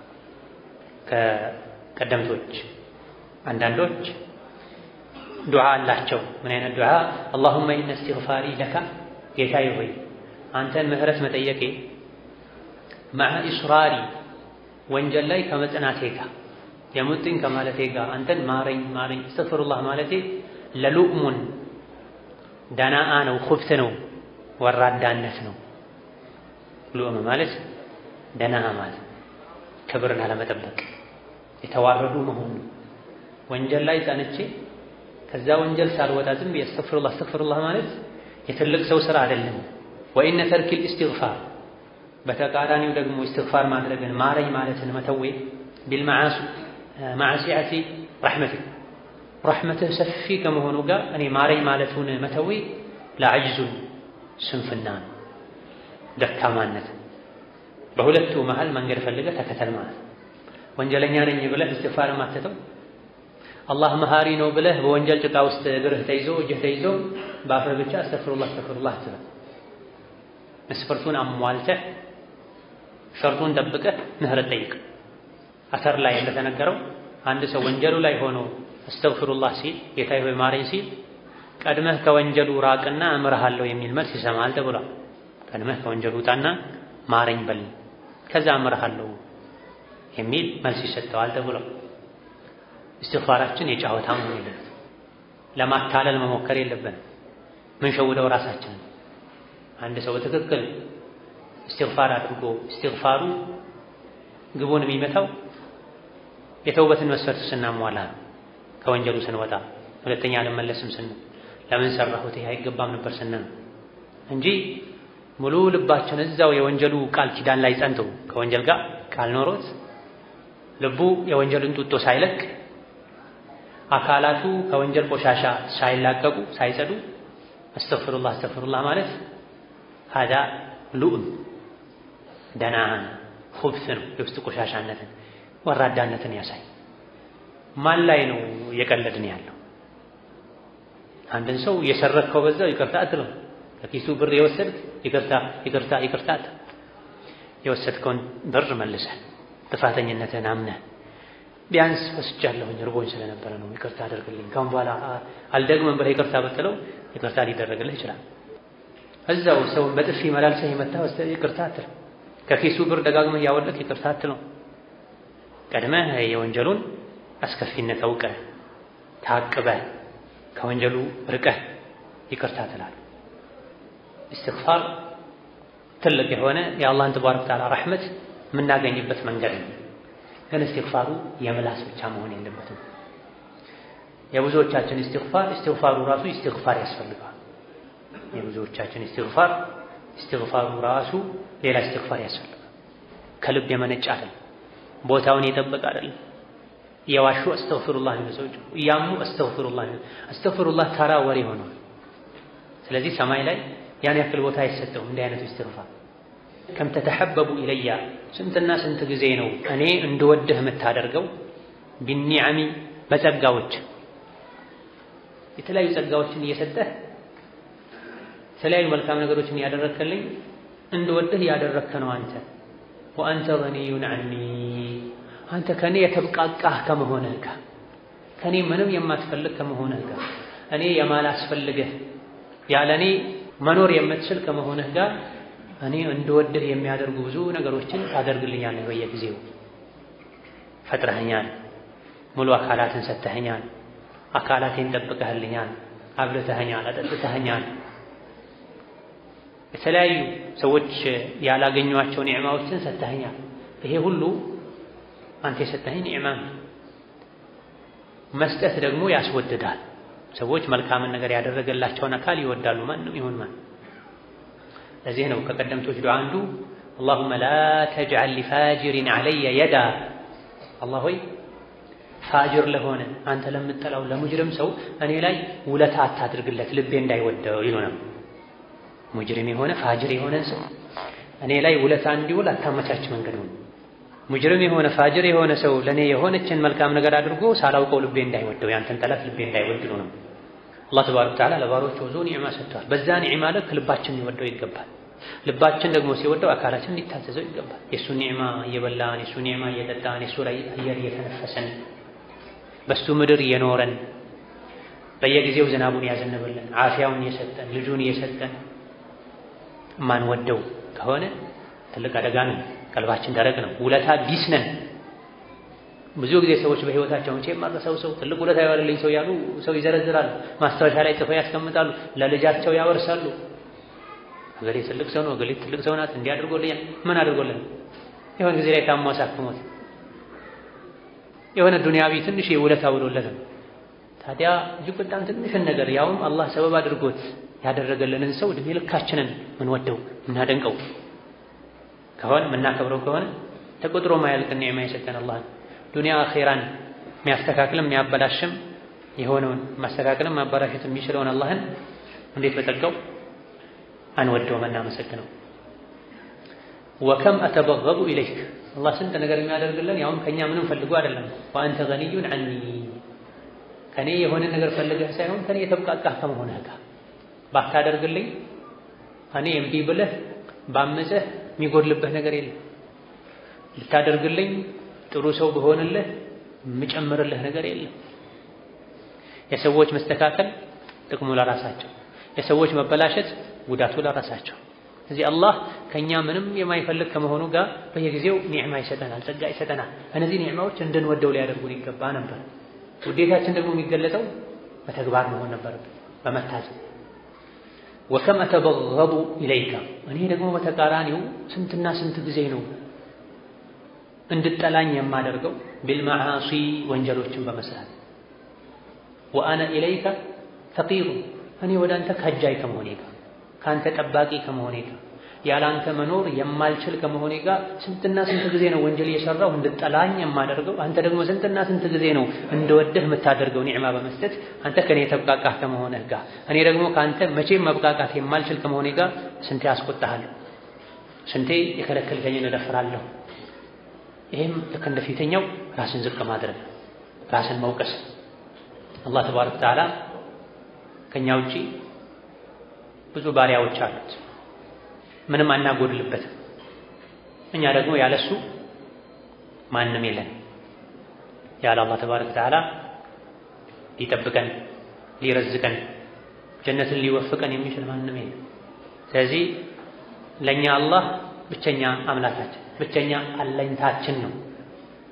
ከቀደምቶች አንዳንዶች ዱዓ አላቸው። ምን አይነት ዱዓ? አላሁመ ኢነ እስትግፋሪ ለካ ጌታዬ ሆይ አንተን ምህረት መጠየቄ መዓ ኢስራሪ ወንጀል ላይ ከመጽናቴ ጋር የሙጥኝ ከማለቴ ጋር አንተን ማረኝ ማረኝ እስተግፍሩላህ ማለቴ ለሉእሙን ደናአ ነው፣ ኩብት ነው፣ ወራዳነት ነው። ሉእም ማለት ደናአ ማለት ክብርን አለመጠበቅ የተዋረዱ መሆኑ ወንጀል ላይ ጸንቼ ከዛ ወንጀል ሳልወጣ ዝም ብዬ አስተግፍሩላህ አስተግፍሩላህ ማለት የትልቅ ሰው ስራ አይደለም። ወኢነ ተርኪል ኢስቲግፋር በተቃራኒው ደግሞ ኢስቲግፋር ማድረግን ማረኝ ማለትን መተዌ ቢልመዓሲዐቲ ረሕመቲክ ረሕመትህ ሰፊ ከመሆኑ ጋር እኔ ማረኝ ማለቱን መተዌ ለዐጅዙን ስንፍና ነው፣ ደካማነት። በሁለቱ መሃል መንገድ ፈልገህ ተከተል ማለት ወንጀለኛ ነኝ ብለህ ኢስቲግፋር ማትተው አላህ መሃሪ ነው ብለህ በወንጀል ጭቃ ውስጥ እግርህ ተይዞ እጅህ ተይዞ በአፍህ ብቻ አስተግፍሩላህ አስተግፍሩላህ አትበል። መስፈርቱን አሟልተህ ሸርጡን ጠብቀህ ምህረት ጠይቅ። አተር ላይ እንደተነገረው አንድ ሰው ወንጀሉ ላይ ሆኖ አስተግፍሩላህ ሲል ጌታዬ ሆይ ማረኝ ሲል ቀድመህ ከወንጀሉ ራቅና እምርሃለሁ የሚል መልስ ይሰማል ተብሏል። ቀድመህ ከወንጀሉ ውጣና ማረኝ በል ከዛ እምርሃለሁ የሚል መልስ ይሰጠዋል ተብሏል። እስትግፋራችን የጫወታ መሆን የለበትም። ለማታለል መሞከር የለብንም። ምን ሸውደው ራሳችንን አንድ ሰው በትክክል እስትግፋር አድርጎ እስትግፋሩ ግቡን የሚመታው የተውበትን መስፈርት ስናሟላ ነው። ከወንጀሉ ስንወጣ ሁለተኛ አልመለስም ስንል ለምን ሰራሁት ይህ አይገባም ነበር ስንል እንጂ ሙሉ ልባችን እዛው የወንጀሉ ቃል ኪዳን ላይ ጸንቶ ከወንጀል ጋር ቃል ኖሮት ልቡ የወንጀሉን ጡጦ ሳይለቅ አካላቱ ከወንጀል ቆሻሻ ሳይላቀቁ ሳይጸዱ አስተግፍሩላህ አስተግፍሩላህ ማለት ሀዳ ሉእም ደናን ሁብት ነው። የውስጥ ቆሻሻነትን ወራዳነትን ያሳይ። ማን ላይ ነው እየቀለድን ያለው? አንድን ሰው እየሰረከው በዛው ይቅርታ አትለው። ከኪሱ ብር የወሰድክ ይቅርታ ይቅርታ ይቅርታ የወሰድከውን ብር መልሰህ ጥፋተኝነትን አምነህ ቢያንስ ወስጃለሁኝ እርቦኝ ስለነበረ ነው ይቅርታ አደርግልኝ፣ ካሁን በኋላ አልደግመም ብለህ ይቅርታ ብትለው ይቅርታ ሊደረግልህ ይችላል። እዛው ሰውን በጥፊ መላልሰህ የመታ ወስደህ ይቅርታ አትለው። ከኪሱ ብር ደጋግመህ እያወለቅ ይቅርታ አትለው። ቀድመህ የወንጀሉን አስከፊነት አውቀህ ታቅበህ ከወንጀሉ ርቀህ ይቅርታ ትላለህ። ኢስትግፋር ትልቅ የሆነ የአላህን ተባረከ ወተዓላ ረሕመት የምናገኝበት መንገድ ነው። ግን ኢስትግፋሩ የምላስ ብቻ መሆን የለበትም። የብዙዎቻችን ኢስትግፋር ኢስትግፋሩ ራሱ ኢስትግፋር ያስፈልገዋል። የብዙዎቻችን ኢስትግፋር ኢስትግፋሩ ራሱ ሌላ ኢስትግፋር ያስፈልጋል። ከልብ የመነጨ አይደለም። ቦታውን የጠበቀ አይደለም። እየዋሹ አስተግፊሩላህ ነው ሰዎች እያሙ አስተግፊሩላህ ነው። አስተግፊሩላህ ተራ ወሬ ሆኗል። ስለዚህ ሰማይ ላይ ያን ያክል ቦታ አይሰጠውም እንዲህ አይነቱ ኢስትግፋር። ከም ተተሐበቡ ኢለያ ስንትና ስንት ጊዜ ነው እኔ እንድወድህ የምታደርገው ቢኒዓሚ በጸጋዎች የተለያዩ ጸጋዎችን እየሰጠህ የተለያዩ መልካም ነገሮችን እያደረግክልኝ እንድወድህ ያደረግከ ነው አንተ ወአንተ ገኒዩን ዐኒ አንተ ከኔ የተብቃቃህ ከመሆንህ ጋር ከኔ ምንም የማትፈልግ ከመሆንህ ጋር እኔ የማላስፈልግህ ያለ እኔ መኖር የምትችል ከመሆንህ ጋር እኔ እንድወድህ የሚያደርጉ ብዙ ነገሮችን ታደርግልኛለህ። በየጊዜው ፈጥረኸኛል፣ ሙሉ አካላትን ሰጥተኸኛል፣ አካላቴን ጠብቀህልኛል፣ አብልተኸኛል፣ አጠጥተኸኛል። የተለያዩ ሰዎች ያላገኟቸው ኒዕማዎችን ሰጥተኸኛል። ይሄ ሁሉ አንተ የሰጠኸኝ ኒዕማ ነው። መስጠት ደግሞ ያስወድዳል። ሰዎች መልካምን ነገር ያደረገላቸውን አካል ይወዳሉ፣ ማንም ይሁን ማን። ለዚህ ነው ከቀደምቶች ዱዓ አንዱ አላሁመ ላ ተጅዐል ሊፋጅሪን ዐለየ የዳ፣ አላህ ሆይ ፋጅር ለሆነ አንተ ለምጠላው ለሙጅርም ሰው እኔ ላይ ውለታ አታድርግለት ልቤ እንዳይወደው ይሉ ነው። ሙጅሪም የሆነ ፋጅር የሆነ ሰው እኔ ላይ ውለታ እንዲውል አታመቻች መንገድ ነው። ሙጅሪም የሆነ ፋጅር የሆነ ሰው ለእኔ የሆነችን መልካም ነገር አድርጎ ሳላውቀው ልቤ እንዳይወደው ያንተን ጠላት ልቤ እንዳይወድ ነው። አላህ ተባረከ ወተዓላ ለባሮቹ ብዙ ኒዕማ ሰጥተዋል። በዛ ኒዕማ ልክ ልባችን ሊወደው ይገባል። ልባችን ደግሞ ሲወደው አካላችን ሊታዘዘው ይገባል። የእሱ ኒዕማ እየበላን የእሱ ኒዕማ እየጠጣን የእሱ ላይ አየር እየተነፈሰን በሱ ምድር እየኖረን በየጊዜው ዝናቡን ያዘንብልን ዓፊያውን እየሰጠን ልጁን እየሰጠን ማንወደው ከሆነ ትልቅ አደጋ ነው። ቀልባችን ደረቅ ነው። ውለታ ቢስ ነን። ብዙ ጊዜ ሰዎች በህይወታቸው እንቼ የማረሰው ሰው ትልቅ ውለታ ያዋለልኝ ሰው ያሉ ሰው ይዘረዝራሉ። ማስታወሻ ላይ ጽፈው ያስቀምጣሉ። ለልጃቸው ያወርሳሉ። እገሌ ትልቅ ሰው ነው፣ እገሌ ትልቅ ሰው ናት፣ እንዲህ አድርጎልኛል። ምን አድርጎልን? የሆነ ጊዜ ላይ ታሞ አሳክሞት የሆነ ዱንያዊ ትንሽ ውለታ ውሎለት ነው። ታዲያ እጅግ በጣም ትንሽን ነገር ያውም አላህ ሰበብ አድርጎት ያደረገልንን ሰው እድሜ ልካችንን ምንወደው ምናደንቀው ከሆነ ምናከብረው ከሆነ ተቆጥሮ ማያልቅ ኒዕማ የሰጠን አላህ ዱንያ አኼራን የሚያስተካክልም የሚያበላሽም የሆነውን ማስተካከልም ማበላሸት የሚችለውን አላህን እንዴት በጸጋው አንወደውም አናመሰግነው። ወከም አተበገቡ ኢለይክ አላህ ስንት ነገር የሚያደርግልን ያውም ከእኛ ምንም ፈልጎ አይደለም። ወአንተ ገኒዩን ዐኒ ከኔ የሆነ ነገር ፈልገህ ሳይሆን ከኔ የተብቃቃህ ከመሆንህ ጋር ባታደርግልኝ እኔ እምቢ ብለህ ባመፀህ የሚጎድልብህ ነገር የለም። ልታደርግልኝ ጥሩ ሰው በሆንልህ የምጨምርልህ ነገር የለም። የሰዎች መስተካከል ጥቅሙ ለራሳቸው፣ የሰዎች መበላሸት ጉዳቱ ለራሳቸው። እዚህ አላህ ከእኛ ምንም የማይፈልግ ከመሆኑ ጋር በየጊዜው ኒዕማ ይሰጠናል፣ ጸጋ ይሰጠናል። እነዚህ ኒዕማዎች እንድንወደው ሊያደርጉን ይገባ ነበር። ውዴታችን ደግሞ የሚገለጠው በተግባር መሆን ነበረበት፣ በመታዘብ ወከም አተበገቡ ኢለይካ እኔ ደግሞ በተቃራኒው ስንትና ስንት ጊዜ ነው እንድጠላኝ የማደርገው ቢልመዓሲ ወንጀሎችን በመስራት ወአነ ኢለይካ ፈቂሩ እኔ ወደ አንተ ከጃይ ከመሆኔ ጋር ከአንተ ጠባቂ ከመሆኔ ጋር ያለ አንተ መኖር የማልችል ከመሆኔ ጋር ስንትና ስንት ጊዜ ነው ወንጀል እየሰራሁ እንድጠላኝ የማደርገው አንተ ደግሞ ስንትና ስንት ጊዜ ነው እንደወደህ የምታደርገው ኒዕማ በመስጠት አንተ ከኔ የተብቃቃህ ከመሆንህ ጋር እኔ ደግሞ ከአንተ መቼም መብቃቃት የማልችል ከመሆኔ ጋር ስንቴ አስቆጣሃለሁ፣ ስንቴ የከለከልከኝን እደፍራለሁ። ይህም ልክ እንደ ፊተኛው ራስን ዝቅ ማድረግ ራስን መውቀስ። አላህ ተባረከ ወተዓላ ከኛ ውጪ ብዙ ባሪያዎች አሉት፣ ምንም አናጎድልበትም። እኛ ደግሞ ያለሱ ማንም የለን። ያለ አላህ ተባረከ ወተዓላ ሊጠብቀን ሊረዝቀን ጀነትን ሊወፍቀን የሚችል ማንም የለም። ስለዚህ ለእኛ አላህ ብቸኛ አምላካችን ብቸኛ አለኝታችን ነው።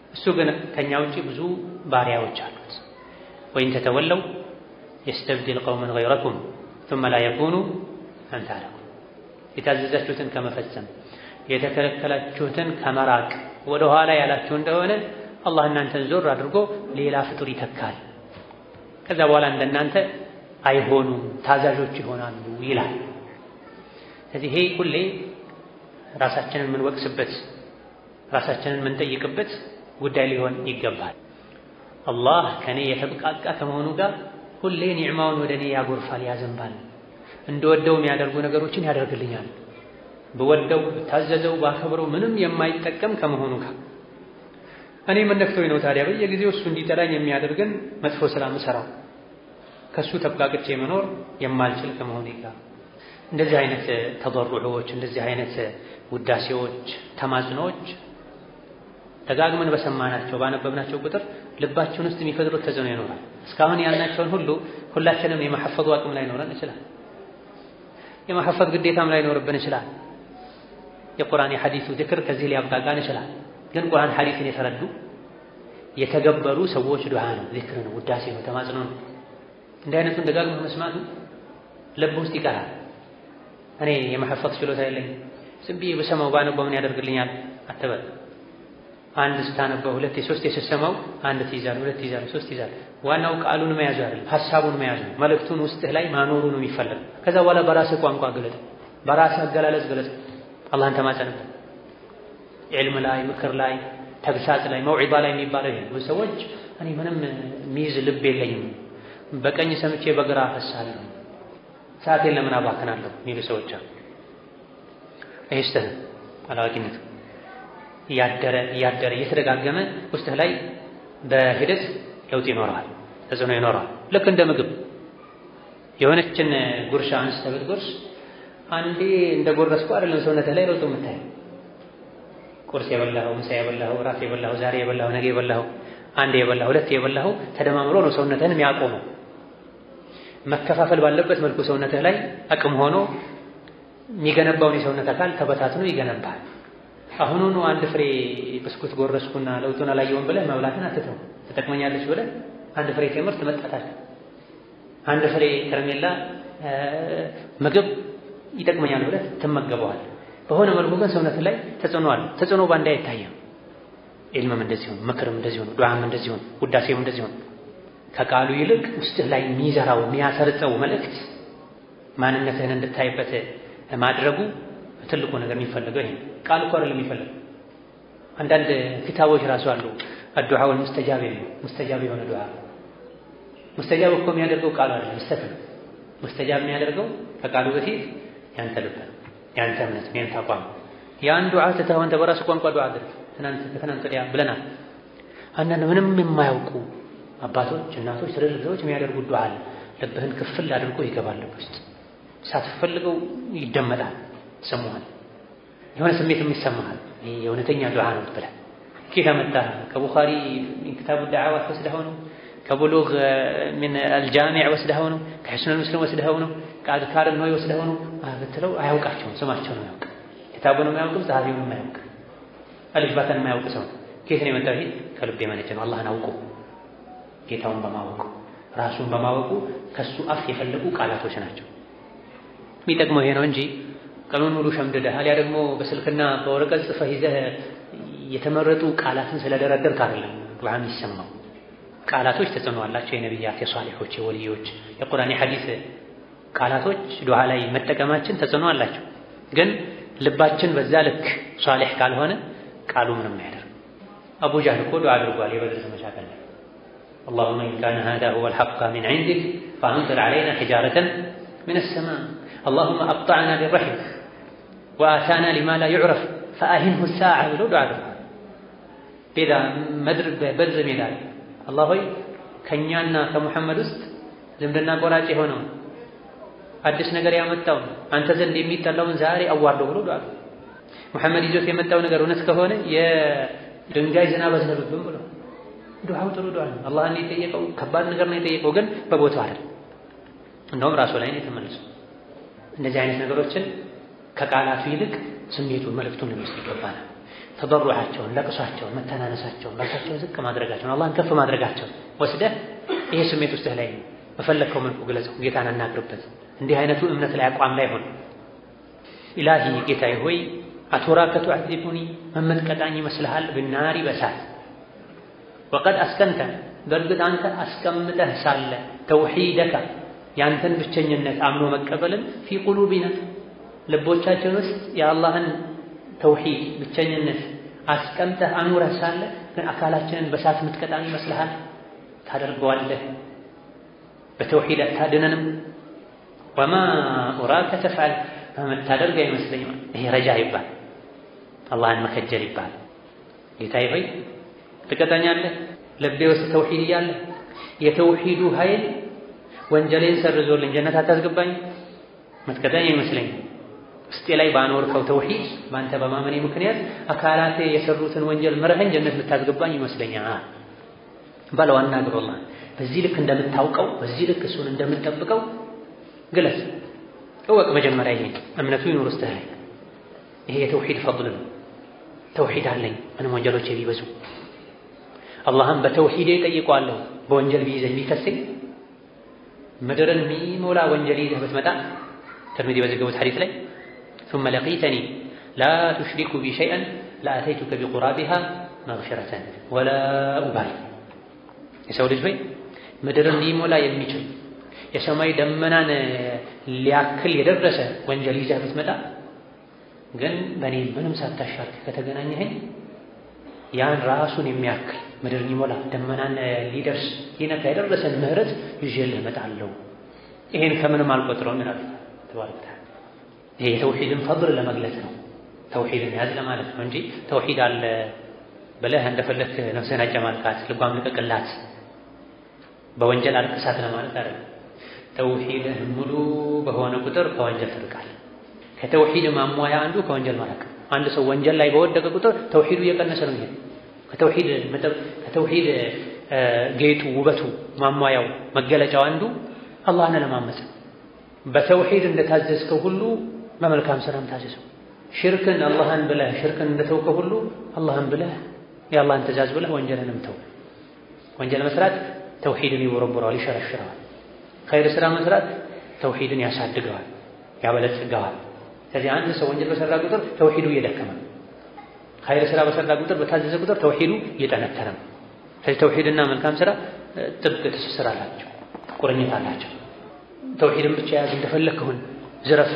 እሱ ግን ከኛ ውጪ ብዙ ባሪያዎች አሉት። ወይን ተተወለው የስተብድል ቀውመን ገይረኩም ثم لا يكونوا أمثالكم የታዘዛችሁትን ከመፈጸም የተከለከላችሁትን ከመራቅ ወደ ኋላ ያላችሁ እንደሆነ አላህ እናንተን ዞር አድርጎ ሌላ ፍጡር ይተካል። ከዛ በኋላ እንደናንተ አይሆኑም፣ ታዛዦች ይሆናሉ ይላል። ስለዚህ ይሄ ሁሌ ራሳችንን የምንወቅስበት ራሳችንን የምንጠይቅበት ጉዳይ ሊሆን ይገባል። አላህ ከኔ የተብቃቃ ከመሆኑ ጋር ሁሌ ኒዕማውን ወደ እኔ ያጎርፋል፣ ያዘንባል። እንደወደው የሚያደርጉ ነገሮችን ያደርግልኛል። ብወደው ብታዘዘው ባከብረው ምንም የማይጠቀም ከመሆኑ ጋር እኔ ምን ነክቶኝ ነው ታዲያ በየጊዜው እሱ እንዲጠላኝ የሚያደርገን መጥፎ ስራ ምሰራው ከእሱ ተብቃቅቼ መኖር የማልችል ከመሆኑ ጋር እንደዚህ አይነት ተضرعዎች እንደዚህ አይነት ውዳሴዎች፣ ተማጽኖዎች ደጋግመን በሰማናቸው ባነበብናቸው ቁጥር ልባችን ውስጥ የሚፈጥሩት ተጽዕኖ ይኖራል። እስካሁን ያልናቸውን ሁሉ ሁላችንም የመሐፈዙ አቅም ላይ ኖረን ይችላል። የመሐፈዝ ግዴታም ላይ ኖርብን ይችላል። የቁርአን የሐዲሱ ዝክር ከዚህ ሊያብቃቃን ይችላል። ግን ቁርአን ሐዲስን የተረዱ የተገበሩ ሰዎች ዱዓ ነው፣ ዚክር ነው፣ ውዳሴ ነው፣ ተማጽኖ ነው። እንዲህ አይነቱን ደጋግመህ መስማቱ ልብ ውስጥ ይቀራል። እኔ የመሐፈዝ ችሎታ የለኝም፣ ዝም ብዬ በሰማው ባነበው ምን ያደርግልኛል አትበል። አንድ ስታነበው ሁለት የሶስት የስትሰማው አንድ ትይዛለህ፣ ሁለት ትይዛለህ፣ ሶስት ትይዛለህ። ዋናው ቃሉን መያዙ አይደለም ሐሳቡን መያዙ ነው። መልእክቱን ውስጥህ ላይ ማኖሩ ነው የሚፈለግ። ከዛ በኋላ በራስህ ቋንቋ ገለጥ፣ በራስህ አገላለጽ ገለጽ። አላህን ተማጸንበት። ዒልም ላይ ምክር ላይ ተግሳጽ ላይ መውዒባ ላይ የሚባለው ይሄ ብዙ ሰዎች እኔ ምንም የሚይዝ ልብ የለኝም በቀኝ ሰምቼ በግራ አፈሳለሁ ሰዓቴን ለምን አባክናለሁ የሚሉ ሰዎች አሉ። ይህ ስተህ አላዋቂነት እያደረ እያደረ እየተደጋገመ ውስጥህ ላይ በሂደት ለውጥ ይኖረዋል፣ ተጽዕኖ ይኖረዋል። ልክ እንደ ምግብ የሆነችን ጉርሻ አንስተህ ብትጎርስ አንዴ እንደ ጎረስኩ አይደለም ሰውነትህ ላይ ለውጥ የምታየው። ቁርስ የበላኸው፣ ምሳ የበላኸው፣ እራት የበላኸው፣ ዛሬ የበላኸው፣ ነገ የበላኸው፣ አንዴ የበላኸው፣ ሁለት የበላኸው ተደማምሮ ነው ሰውነትህን የሚያቆመው። መከፋፈል ባለበት መልኩ ሰውነትህ ላይ አቅም ሆኖ የሚገነባውን የሰውነት አካል ተበታትኖ ይገነባል። አሁኑኑ አንድ ፍሬ ብስኩት ጎረስኩና ለውጡን አላየውም ብለህ መብላትን አትተው። ትጠቅመኛለች ብለህ አንድ ፍሬ ቴምር ትመጣታለህ። አንድ ፍሬ ከረሜላ ምግብ ይጠቅመኛል ብለህ ትመገበዋል። በሆነ መልኩ ግን ሰውነት ላይ ተጽዕኖ አለ። ተጽዕኖ ባንዴ አይታየም። ኢልምም እንደዚህ ሆነ፣ ምክርም እንደዚህ ሆነ፣ ዱዓም እንደዚህ ሆነ፣ ውዳሴም እንደዚህ ሆነ። ከቃሉ ይልቅ ውስጥህ ላይ የሚዘራው የሚያሰርጸው መልእክት ማንነትህን እንድታይበት ማድረጉ ትልቁ ነገር የሚፈልገው ይሄ ቃል እኮ አይደለም የሚፈልገው። አንዳንድ ኪታቦች ራሱ አሉ አዱዓው ሙስተጃብ ነው ሙስተጃብ የሆነ ዱዓ። ሙስተጃብ እኮ የሚያደርገው ቃሉ አይደለም ስተት ነው። ሙስተጃብ የሚያደርገው ከቃሉ በፊት ያንተ ልብ፣ ያንተ እምነት፣ ያንተ አቋም። ያን ዱዓ ትተህ አንተ በራስህ ቋንቋ ዱዓ አድርግ። ትናንት ከትናንት ወዲያ ብለናል። አንዳንድ ምንም የማያውቁ አባቶች፣ እናቶች፣ ትልልቅ ሰዎች የሚያደርጉት ዱዓ አለ። ልብህን ክፍል አድርጎ ይገባል ልብ ውስጥ ሳትፈልገው ይደመጣል፣ ትሰማዋል። የሆነ ስሜት የሚሰማሃል። ይሄ የእውነተኛ ዱዓ ነው ብለህ ኬት አመጣህ? ከቡኻሪ ክታቡ ዳዕዋት ወስደኸው ነው? ከቡሉግ ምን አልጃሚዕ ወስደኸው ነው? ከሕስኑል ሙስሊም ወስደኸው ነው? ከአዝካር ነው ወስደኸው ነው ብትለው አያውቃቸውም። ስማቸው ነው ያውቅ፣ ክታቡንም አያውቅም፣ ጸሐፊውንም አያውቅ፣ አልፍ ባታን የማያውቅ ሰው ኬት ነው የመጣው? ይሄ ከልብ የመነጨ ነው። አላህን አውቁ ጌታውን በማወቁ ራሱን በማወቁ ከሱ አፍ የፈለቁ ቃላቶች ናቸው። የሚጠቅመው ይሄ ነው እንጂ ቀኑን ሙሉ ሸምድደህ አሊያ ደግሞ በስልክና በወረቀት ጽፈህ ይዘህ የተመረጡ ቃላትን ስለደረደርክ አይደለም ዱዓ የሚሰማው። ቃላቶች ተጽዕኖ አላቸው። የነቢያት፣ የሷሊሖች፣ የወልዮች፣ የቁርአን የሐዲስ ቃላቶች ዱዓ ላይ መጠቀማችን ተጽዕኖ አላቸው። ግን ልባችን በዛ ልክ ሷሊሕ ካልሆነ ቃሉ ምንም አያደርግ። አቡ ጃህል እኮ ዱዓ አድርጓል የበድር ዘመቻ ቀን ላይ አላሁመ ኢን ካነ ሃዛ ሁወል ሐቅ ሚን ዒንዲክ ፈአምጢር ዐለይና ሒጃረተን ሚነ ሰማእ አላሁመ አቅጠዕና ቢረሒም ወአታና ሊማ ላ ዩዕረፍ ፈአሂንሁ ሳዓ ብሎ ዱዓ አድርጓል። ቤዳ መድር በበድር ሜዳ ላይ አላህ ሆይ ከእኛና ከሙሐመድ ውስጥ ዝምድና ቆራጭ የሆነውን አዲስ ነገር ያመጣውን አንተ ዘንድ የሚጠላውን ዛሬ አዋርደው ብሎ ዱዓ ሙሐመድ ይዞት የመጣው ነገር እውነት ከሆነ የድንጋይ ዝናብ አዝነብብን ብሎ ዱዓው ጥሩ ዱዓ ነው። አላህን የጠየቀው ከባድ ነገር ነው የጠየቀው፣ ግን በቦታው አይደል። እንደውም ራሱ ላይ ነው የተመለሰው። እንደዚህ አይነት ነገሮችን ከቃላቱ ይልቅ ስሜቱን መልእክቱን ልንወስድ ይገባናል። ተበሩዓቸውን፣ ለቅሷቸውን፣ መተናነሳቸውን፣ ራሳቸውን ዝቅ ማድረጋቸውን፣ አላህን ከፍ ማድረጋቸውን ወስደህ ይሄ ስሜት ውስጥህ ላይ ነው በፈለግከው መልኩ ግለጸው። ጌታን አናግርበት። እንዲህ አይነቱ እምነት ላይ አቋም ላይ ሆን ኢላሂ ጌታዬ ሆይ አቱራከ ቱዐዚቡኒ መመጥቀጣኝ ይመስልሃል ብናሪ በሳት ወቀድ አስከንተ በእርግጥ አንተ አስቀምጠህ ሳለ ተውሒደካ ያንተን ብቸኝነት አምኖ መቀበልን ፊ ቁሉቢና ልቦቻችን ውስጥ የአላህን ተውሒድ ብቸኝነት አስቀምጠህ አኑረህ ሳለ ግን አካላችንን በሳት ምትቀጣን ይመስልሃል? ታደርገዋለህ። በተውሒድ አታድነንም። ወማ ኡራከ ተፍዐል በምታደርግ አይመስለኝም። ይሄ ረጃ ይባል አላህን መከጀል ይባል። ጌታዬ ሆይ ትቀጣኛለህ፣ ልቤ ውስጥ ተውሒድ እያለ የተውሒዱ ኃይል ወንጀሌን ሰርዞልኝ ጀነት አታስገባኝ፣ ምትቀጣኝ አይመስለኝም። ውስጤ ላይ ባኖርከው ተውሒድ በአንተ በማመኔ ምክንያት አካላቴ የሰሩትን ወንጀል ምረኸኝ ጀነት ልታስገባኝ ይመስለኛል በለው። አናግሮላ በዚህ ልክ እንደምታውቀው በዚህ ልክ እሱን እንደምትጠብቀው ግለጽ፣ እወቅ። መጀመሪያ ይሄ እምነቱ ይኑር ውስጥህ ላይ። ይሄ የተውሒድ ፈضል ነው። ተውሒድ አለኝ ምንም ወንጀሎቼ ቢበዙ አላህም በተውሒዴ ጠይቀዋለሁ። በወንጀል ቢይዘኝ ቢከሰኝ ምድርን የሚሞላ ወንጀል ይዘህ ብትመጣ ተርሚዚ በዘገቡት ሐዲስ ላይ ثم لقيتني لا تشرك بي شيئا لأتيتك بقرابها مغفرة ولا أبالي የሰው ልጅ ሆይ ምድርን ሊሞላ የሚችል የሰማይ ደመናን ሊያክል የደረሰ ወንጀል ይዘህ ብትመጣ ግን በእኔ ምንም ሳታሻርክ ከተገናኘኸኝ ያን ራሱን የሚያክል ምድር ሊሞላ ደመናን ሊደርስ ሊነካ የደረሰን ምህረት ይዤልህ እመጣለሁ። ይሄን ከምንም አልቆጥረውም ይላል ተባረከ ተዓላ። ይሄ የተውሂድን ፈድል ለመግለጽ ነው። ተውሂድን ያዝ ለማለት ነው እንጂ ተውሂድ አለ ብለህ እንደፈለክ ነፍስህን አጨማልቃት፣ ልቧም ልቀቅላት፣ በወንጀል አልቅሳት ለማለት አይደለም። ተውሂድህ ሙሉ በሆነ ቁጥር ከወንጀል ትርቃል። ከተውሂድ ማሟያ አንዱ ከወንጀል ማራቅ። አንድ ሰው ወንጀል ላይ በወደቀ ቁጥር ተውሂዱ እየቀነሰ ነው ይሄድ ከተውሂድ ከተውሂድ ጌጡ ውበቱ ማሟያው መገለጫው አንዱ አላህን ለማመፅ በተውሂድ እንደታዘዝከው ሁሉ በመልካም ስራም ታዘዘው። ሽርክን አላህን ብለህ ሽርክን እንደተውከው ሁሉ አላህን ብለህ የአላህን ትእዛዝ ብለህ ወንጀልንም ተው። ወንጀል መስራት ተውሂድን ይወረውረዋል፣ ይሸረሽረዋል። ኸይር ስራ መስራት ተውሂድን ያሳድገዋል፣ ያበለጽገዋል። ስለዚህ አንድ ሰው ወንጀል በሰራ ቁጥር ተውሂዱ እየደከመ ኸይር ስራ በሰራ ቁጥር በታዘዘ ቁጥር ተውሂዱ እየጠነከረ ነው። ስለዚህ ተውሂድና መልካም ስራ ጥብቅ ትስስር አላቸው፣ ቁርኝት አላቸው። ተውሂድን ብቻ ያዝ፣ እንደፈለግህ ዝረፍ፣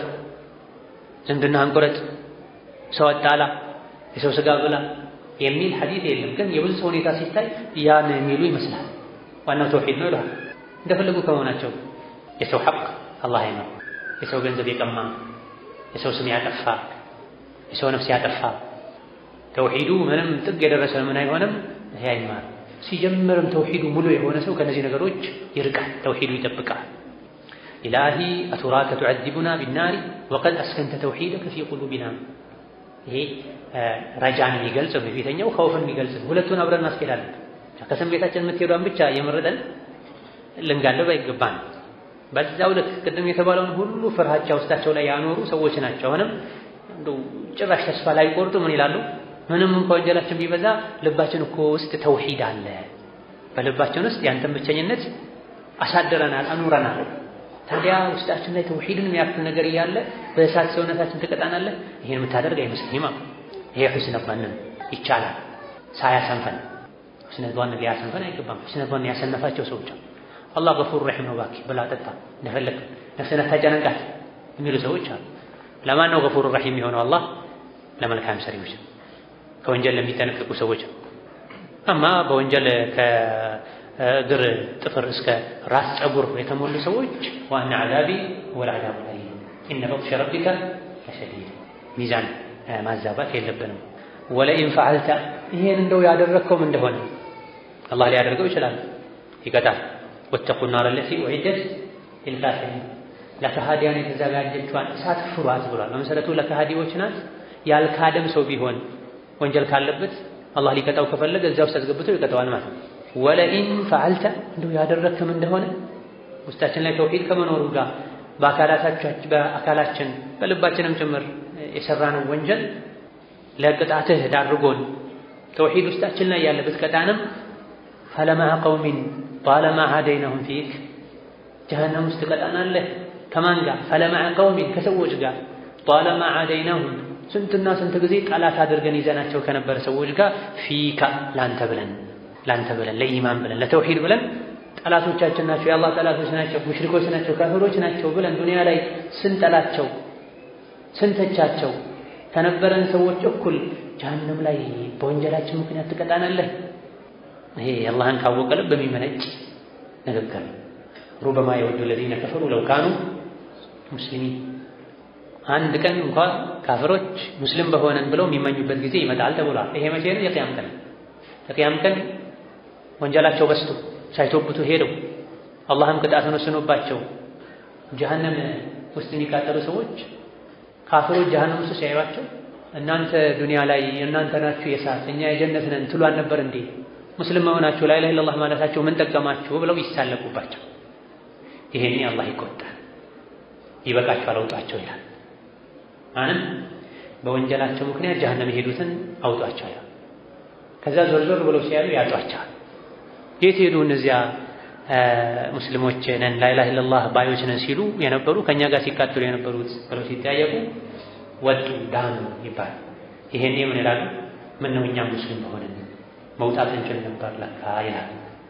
ዝምድናህን ቁረጥ፣ ሰው አጣላ፣ የሰው ስጋ ብላ የሚል ሐዲስ የለም። ግን የብዙ ሰው ሁኔታ ሲታይ ያን የሚሉ ይመስላል። ዋናው ተውሂድ ነው ይለዋል። እንደፈለጉ ከመሆናቸው የሰው ሐቅ አላህ ነው። የሰው ገንዘብ የቀማ የሰው ስም ያጠፋ የሰው ነፍስ ያጠፋ ተውሂዱ ምንም ጥግ የደረሰ ምን አይሆንም። ይሄ አይማር ሲጀምርም ተውሂዱ ሙሉ የሆነ ሰው ከነዚህ ነገሮች ይርቃል፣ ተውሂዱ ይጠብቃል። ኢላሂ አቱራከ ቱዐዚቡና ቢናሪ ወቀድ አስከንተ ተውሂደከ ፊ ቁሉቢና። ይሄ ረጃን የሚገልጽ ነው፣ የፊተኛው ኸውፍን የሚገልጽ ነው። ሁለቱን አብረን ማስኬድ አለብን። ከስሜታችን የምትሄዷን ብቻ የመረጠን ልንጋለብ አይገባን። በዛው ልክ ቅድም የተባለውን ሁሉ ፍርሃቻ ውስጣቸው ላይ ያኖሩ ሰዎች ናቸው። አሁንም እንደው ጭራሽ ተስፋ ላይ ቆርጡ ምን ይላሉ? ምንም እንኳ ወንጀላችን ቢበዛ ልባችን እኮ ውስጥ ተውሂድ አለ። በልባችን ውስጥ ያንተን ብቸኝነት አሳድረናል፣ አኑረናል። ታዲያ ውስጣችን ላይ ተውሂድን የሚያክል ነገር እያለ በእሳት ሰውነታችን ትቀጣናለህ? ይሄን የምታደርግ አይመስለኝም። ይሄ ሑስነ ظንን ይቻላል ሳያሰንፈን። ሑስነ ظን ሊያሰንፈን አይገባም። ሑስነ ظን ያሰነፋቸው ሰዎች አላህ ገፉር ረሒም ነው፣ እባክህ ብላ ጠጣ፣ እንደፈለግ ነፍስን አታጨናንቃት የሚሉ ሰዎች አሉ። ለማን ነው ገፉር ረሒም የሆነው? አላህ ለመልካም ሰሪዎች፣ ከወንጀል ለሚጠነቀቁ ሰዎች። አማ በወንጀል ከእግር ጥፍር እስከ ራስ ፀጉር የተሞሉ ሰዎች ዋና ዓዛቢ ወልዓዛቡ አሊም ኢነ በጥሸ ረቢከ ለሸዲድ። ሚዛን ማዛባት የለብንም። ወለኢን ፈዓልተ ይሄን እንደው ያደረግከውም እንደሆነ አላህ ሊያደርገው ይችላል፣ ይቀጣል። ወተቁ ናር ለቲ ኡዒደት ሊልካፊሪን ለከሃዲያን የተዘጋጀችዋን እሳት ፍሯት ብሏል። በመሰረቱ ለከሃዲዎች ናት። ያልካደም ሰው ቢሆን ወንጀል ካለበት አላህ ሊቀጣው ከፈለገ እዚያ ውስጥ አስገብቶ ይቀጣዋል ማለት ነው። ወለኢን ፈዓልተ እንደው ያደረግክም እንደሆነ ውስጣችን ላይ ተውሂድ ከመኖሩ ጋር በአካላችን በልባችንም ጭምር የሰራነው ወንጀል ለቅጣትህ ዳርጎን ተውሂድ ውስጣችን ላይ ያለ ብትቀጣንም ፈለማዐ ቀውሚን ጣለማ ሀደይነሁም ፊክ ጀሀነም ውስጥ ትቀጣናለህ። ከማን ጋር? ፈለማዐ ቀውሚን ከሰዎች ጋር ጣለማ ሀደይነሁም ስንትና ስንት ጊዜ ጠላት አድርገን ይዘናቸው ከነበረ ሰዎች ጋር ፊካ ላንተ ብለን ላንተ ብለን ለኢማን ብለን ለተውሂድ ብለን ጠላቶቻችን ናቸው፣ የአላህ ጠላቶች ናቸው፣ ሙሽሪኮች ናቸው፣ ካፊሮች ናቸው ብለን ዱንያ ላይ ስንጠላቸው ስንተቻቸው ከነበረን ሰዎች እኩል ጀሀነም ላይ በወንጀላችን ምክንያት ትቀጣናለህ። ይሄ አላህን ካወቀ ልብ በሚመነጭ ንግግር ሩበማ የወዱ ለዚነ ከፈሩ ለው ካኑ ሙስሊሚን አንድ ቀን እንኳ ካፍሮች ሙስሊም በሆነን ብለው የሚመኙበት ጊዜ ይመጣል ተብሏል። ይሄ መቼ ነው? የቅያም ቀን። የቅያም ቀን ወንጀላቸው በስቶ ሳይቶብቱ ሄደው አላህም ቅጣቱን ወስኖባቸው ጀሀነም ውስጥ የሚቃጠሉ ሰዎች ካፍሮች ጀሀነም ውስጥ ሲያዩዋቸው እናንተ ዱንያ ላይ እናንተ ናችሁ የእሳት እኛ የጀነት ነን ትሉ አልነበር እንዴ? ሙስሊም መሆናችሁ ላ ኢላሀ ኢለላህ ማለታችሁ ምን ጠቀማችሁ? ብለው ይሳለቁባቸው። ይሄኔ አላህ ይቆጣል። ይበቃችኋል፣ አውጧቸው ይላል። ማንም በወንጀላቸው ምክንያት ጀሀነም የሄዱትን አውጧቸው ይላል። ከዛ ዞር ዞር ብለው ሲያዩ ያጧቸዋል። የት ሄዱ እነዚያ ሙስሊሞች ነን ላኢላሀ ኢለላህ ባዮች ነን ሲሉ የነበሩ ከእኛ ጋር ሲቃጠሉ የነበሩት ብለው ሲጠያየቁ ወጡ ዳኑ ይባላል። ይሄኔ ምን ይላሉ? ምን ነው እኛም ሙስሊም በሆንን መውጣት እንችል ነበር ለካ ይላል።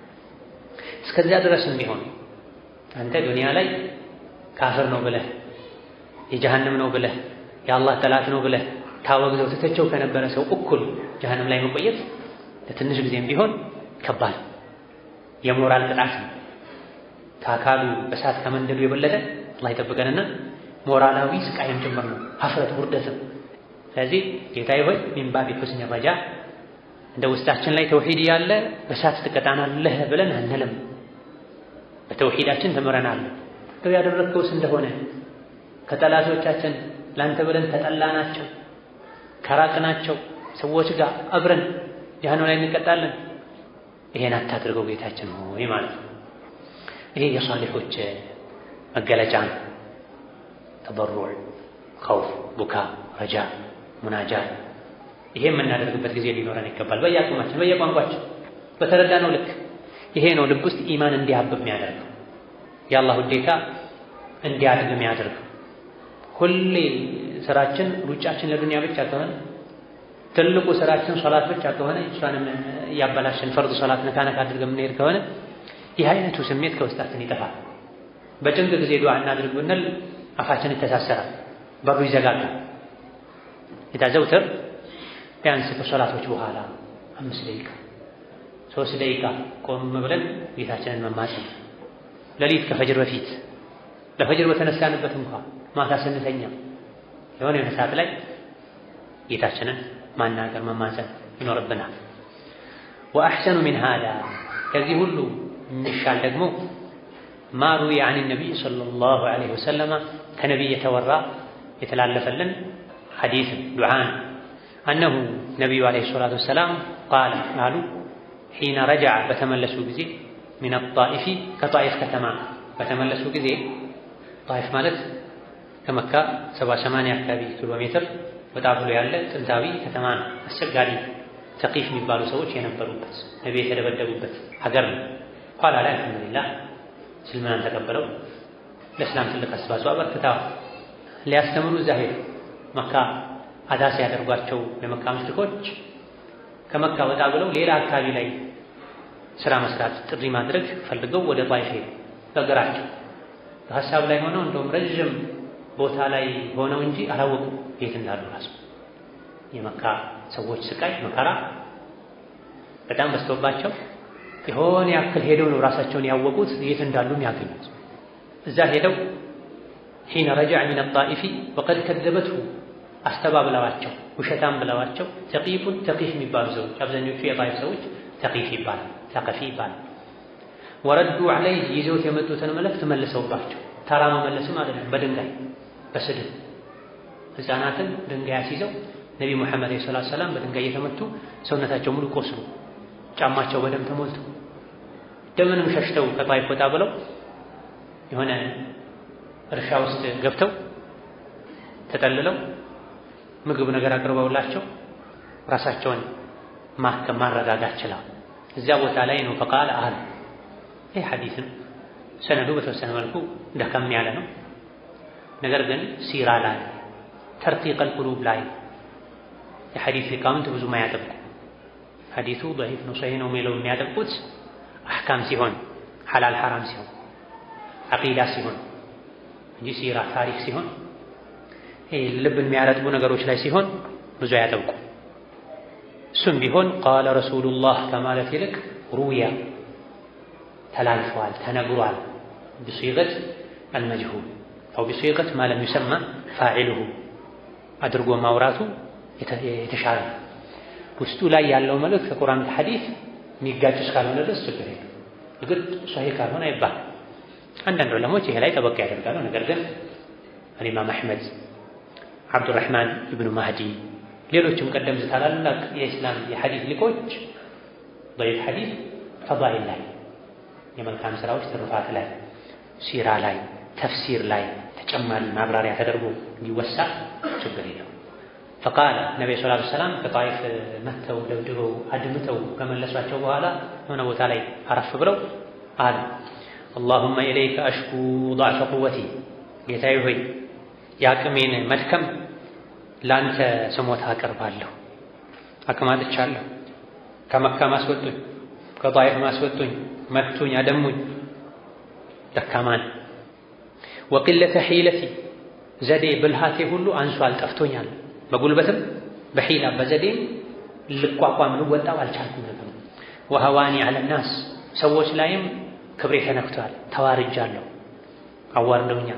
እስከዚያ ድረስም ቢሆን አንተ ዱንያ ላይ ካፍር ነው ብለህ የጀሀነም ነው ብለህ የአላህ ጠላት ነው ብለህ ታወግዘው ትተቸው ከነበረ ሰው እኩል ጀሀነም ላይ መቆየት ለትንሽ ጊዜም ቢሆን ከባድ የሞራል ቅጣት ነው። ከአካሉ እሳት ከመንደዱ የበለጠ አላህ ይጠብቀንና ሞራላዊ ስቃይም ጭምር ነው፣ ሀፍረት ውርደትም። ስለዚህ ጌታዬ ሆይ ሚን ባቢ ሑስኒ ረጃ እንደ ውስጣችን ላይ ተውሂድ ያለ በእሳት ትቀጣናለህ ብለን አንልም። በተውሂዳችን ተምረናል። እንደው ያደረግከውስ እንደሆነ ከጠላቶቻችን ላንተ ብለን ተጠላናቸው ከራቅናቸው ሰዎች ጋር አብረን ጀሀነም ላይ እንቀጣለን። ይሄን አታድርገው ጌታችን ሆይ ማለት ነው። ይሄ የሷሊሖች መገለጫ ነው። ተበሩዕ፣ ኸውፍ፣ ቡካ፣ ረጃ፣ ሙናጃ ይሄ የምናደርግበት ጊዜ ሊኖረን ይገባል። በየአቅማችን በየቋንቋችን በተረዳነው ልክ ይሄ ነው ልብ ውስጥ ኢማን እንዲያብብ የሚያደርገው የአላህ ውዴታ እንዲያድግ የሚያደርገው። ሁሌ ስራችን ሩጫችን ለዱንያ ብቻ ከሆነ ትልቁ ስራችን ሶላት ብቻ ከሆነ እሷንም እያበላሽን ፈርድ ሶላት ነካ ነካ አድርገን የምንሄድ ከሆነ ይህ አይነቱ ስሜት ከውስጣችን ይጠፋል። በጭንቅ ጊዜ ዱዓ እናድርግ ብንል አፋችን ይተሳሰራል፣ በሩ ይዘጋጋል። የታዘውትር ቢያንስ ከሶላቶች በኋላ አምስት ደቂቃ ሶስት ደቂቃ ቆም ብለን ጌታችንን መማፀን፣ ሌሊት ከፈጅር በፊት ለፈጅር በተነሳንበት እንኳ ማታ ስንተኛ የሆነ የሆነ ሰዓት ላይ ጌታችንን ማናገር መማፀን ይኖርብናል። ወአሕሰኑ ሚን ሃዳ ከዚህ ሁሉ የሚሻል ደግሞ ማ ሩዊየ አን ነቢይ ሰለላሁ ዐለይሂ ወሰለማ ከነቢይ የተወራ የተላለፈልን ሐዲስን ዱዓን አነሁ ነቢዩ ዐለይሂ ሰላቱ ወሰላም ቃለ አሉ ሒነ ረጀዐ በተመለሱ ጊዜ ሚን ጣኢፊ ከጣኢፍ ከተማ በተመለሱ ጊዜ ጣኢፍ ማለት ከመካ ሰባ ሰማንያ አካባቢ ኪሎ ሜትር ወጣ ብሎ ያለ ጥንታዊ ከተማ ነው። አስቸጋሪ ተቂፍ የሚባሉ ሰዎች የነበሩበት ነቢ የተደበደቡበት ሀገር ነው። ኋላ ላይ አልሐምዱሊላህ እስልምናን ተቀበለው ለእስላም ትልቅ አስተዋጽኦ አበርክተዋል። ሊያስተምሩ እዛ ሄዱ። መካ አዳ ሲያደርጓቸው ለመካ ሙሽሪኮች ከመካ ወጣ ብለው ሌላ አካባቢ ላይ ስራ መስራት ጥሪ ማድረግ ፈልገው ወደ ጣይፍ ሄዱ። በእግራቸው በሀሳብ ላይ ሆነው እንደውም ረዥም ቦታ ላይ ሆነው እንጂ አላወቁም የት እንዳሉ ራሱ የመካ ሰዎች ስቃይ መከራ በጣም በዝቶባቸው የሆነ ያክል ሄደው ነው ራሳቸውን ያወቁት የት እንዳሉም ያገኙት። እዛ ሄደው ሒነ ረጃዕ ሚን ጣኢፊ ወቀድ ከዘበትሁ አስተባብለዋቸው ውሸታም ብለዋቸው ተቂፉን ተቂፍ የሚባሉ ሰዎች አብዛኞቹ የጣኢፍ ሰዎች ተቂፍ ይባላል፣ ተቀፊ ይባላል። ወረዱ ዐለይህ ይዘውት የመጡትን መልእክት መልሰውባቸው ተራ መመለስም አይደለም፣ በድንጋይ በስድብ ሕፃናትን ድንጋይ አስይዘው ነቢ ሙሐመድ ዓለይሂ ሰላቱ ሰላም በድንጋይ እየተመቱ ሰውነታቸው ሙሉ ቆስሉ፣ ጫማቸው በደም ተሞልቶ ደምንም ሸሽተው ከጣይፍ ወጣ ብለው የሆነ እርሻ ውስጥ ገብተው ተጠልለው ምግብ ነገር አቅርበውላቸው ራሳቸውን ማከም ማረጋጋት ችለዋል። እዚያ ቦታ ላይ ነው ፈቃል አሉ። ይህ ሐዲስም ሰነዱ በተወሰነ መልኩ ደከም ያለ ነው። ነገር ግን ሲራ ላይ ተርቂቀል ቁሉብ ላይ የሐዲስ ሊቃውንት ብዙ ማያጠብቁ ሐዲሱ ደዒፍ ነው ሰሒህ ነው የሚለው የሚያጠብቁት አሕካም ሲሆን ሐላል ሐራም ሲሆን አቂዳ ሲሆን እንጂ ሲራ ታሪክ ሲሆን ይህ ልብን የሚያረጥቡ ነገሮች ላይ ሲሆን ብዙ አያጠብቁ። እሱም ቢሆን ቃለ ረሱሉላህ ከማለት ይልቅ ሩያ ተላልፈዋል፣ ተነግሯል ብሲቀት አልመጅሁል አው ብሲቀት ማ ለም ዩሰማ ፋዒልሁ አድርጎ ማውራቱ የተሻለ ነው። ውስጡ ላይ ያለው መልእክት ከቁርአን ከሐዲስ የሚጋጭ እስካልሆነ ድረስ ችግር የለም። እግድ ሶሒህ ካልሆነ አይባል። አንዳንድ ዑለሞች ይሄ ላይ ጠበቅ ያደርጋሉ። ነገር ግን አልኢማም አሕመድ፣ ዓብዱራሕማን ኢብኑ ማህዲ፣ ሌሎችም ቀደምት ታላላቅ የኢስላም የሐዲስ ሊቆች ደዒፍ ሐዲስ ፈዳኢል ላይ የመልካም ስራዎች ትሩፋት ላይ ሲራ ላይ ተፍሲር ላይ ተጨማሪ ማብራሪያ ተደርጎ እንዲወሳ ችግር የለው። ፈቃለ ነቢዩ ሰላቱ ሰላም ከጣይፍ መጥተው ደብድበው አድምተው ከመለሷቸው በኋላ የሆነ ቦታ ላይ አረፍ ብለው አሉ አላሁመ ኢለይከ አሽኩ ضዕፈ ቁወቲ ጌታዬ ሆይ የአቅሜን መድከም ለአንተ ስሞታ አቀርባለሁ። አቅም አጥቻለሁ። ከመካ ማስወጡኝ፣ ከጣይፍ ማስወጡኝ፣ መቱኝ፣ አደሙኝ፣ ደካማን ወቂለተ ሒለቲ ዘዴ ብልሃቴ ሁሉ አንሷል፣ ጠፍቶኛል። በጉልበትም በሒላ በዘዴም ልቋቋም ልወጣው አልቻልኩም ነበር። ወሀዋኒ አለናስ ሰዎች ላይም ክብሬ ተነክቷል፣ ተዋርጃለሁ፣ አዋርደውኛል።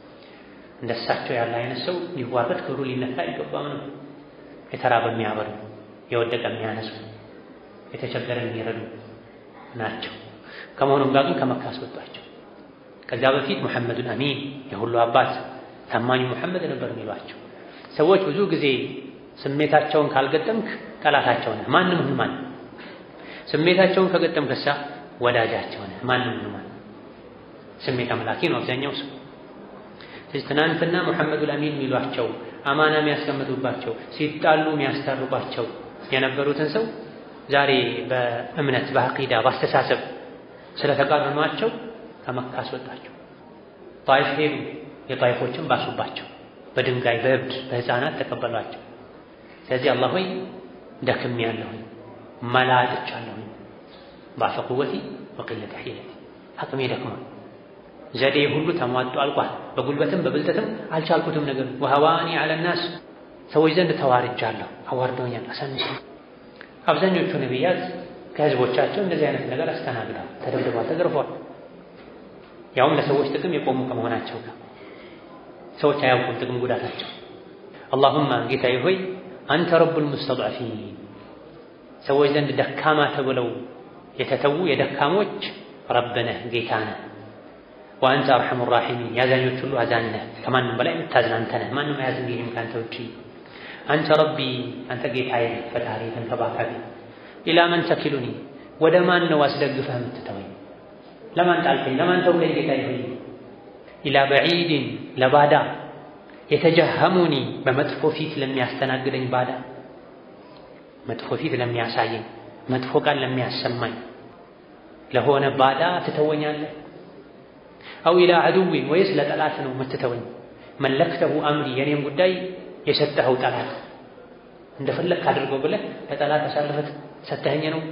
እንደሳቸው ያለ አይነት ሰው ሊዋረድ ክብሩ ሊነካ አይገባም ነው። የተራበ የሚያበሉ፣ የወደቀ የሚያነሱ፣ የተቸገረ የሚረዱ ናቸው። ከመሆኑም ጋር ግን ከመካ አስወጧቸው። ከዚያ በፊት ሙሐመዱን አሚን የሁሉ አባት ታማኙ ሙሐመድ ነበር የሚሏቸው ሰዎች። ብዙ ጊዜ ስሜታቸውን ካልገጠምክ ጠላታቸው ነህ። ማንም ሁን ማን ስሜታቸውን ከገጠምክሳ ወዳጃቸው ነህ። ማንም ሁን ማን ስሜት አምላኪ ነው አብዛኛው ሰው። ስለዚህ ትናንትና ሙሐመዱል አሚን የሚሏቸው አማና የሚያስቀምጡባቸው ሲጣሉ የሚያስታርቋቸው የነበሩትን ሰው ዛሬ በእምነት በአቂዳ በአስተሳሰብ ስለተቃረኗቸው ከመካ አስወጣቸው። ጣይፍ ሄዱ። የጣይፎችን ባሱባቸው። በድንጋይ በእብድ በሕፃናት ተቀበሏቸው። ስለዚህ አላህ ሆይ ደክም ያለሁኝ መላጥቻለሁኝ ባፈ ቁወቲ ወቂለተ ሒለቲ አቅሜ ደክሟል። ዘዴ ሁሉ ተሟጦ አልቋል። በጉልበትም በብልጠትም አልቻልኩትም። ነገር ወሀዋኒ አለናስ ሰዎች ዘንድ ተዋርጃለሁ፣ አዋርደውኛል፣ አሳንሱ። አብዛኞቹ ነቢያት ከህዝቦቻቸው እንደዚህ አይነት ነገር አስተናግደዋል፣ ተደብድበዋል፣ ተገርፈዋል። ያውም ለሰዎች ጥቅም የቆሙ ከመሆናቸው ጋር ሰዎች አያውቁም ጥቅም ጉዳታቸው። አላሁማ ጌታዬ ሆይ አንተ ረቡል ሙስተድዐፊን ሰዎች ዘንድ ደካማ ተብለው የተተዉ የደካሞች ረብ ነህ ጌታ ነህ። ወአንተ አርሐሙ ራሒሚን የአዛኞች ሁሉ አዛኝ ነህ። ከማንም በላይ የምታዝን አንተ ነህ። ማንም አያዝንልህም ከአንተ ውጪ። አንተ ረቢ አንተ ጌታዬ ፈጣሪ ተንከባካቢ። ኢላ መን ተኪሉኒ ወደ ማን ነው አስደግፈህ የምትተወኝ? ለማን ጣልከኝ? ለማን ተውከኝ? ጌታዬ ሆይ ኢላ በዒድን ለባዳ የተጀሀሙኒ በመጥፎ ፊት ለሚያስተናግደኝ ባዳ መጥፎ ፊት ለሚያሳየኝ መጥፎ ቃል ለሚያሰማኝ ለሆነ ባዳ ትተወኛለህ? አው ኢላ ዐዱዊን ወይስ ለጠላት ነው የምትተወኝ? መለክተሁ አምሪ የኔም ጉዳይ የሰጠኸው ጠላት እንደፈለግክ አድርገው ብለህ ለጠላት አሳልፈህ ሰተኸኝ ነው።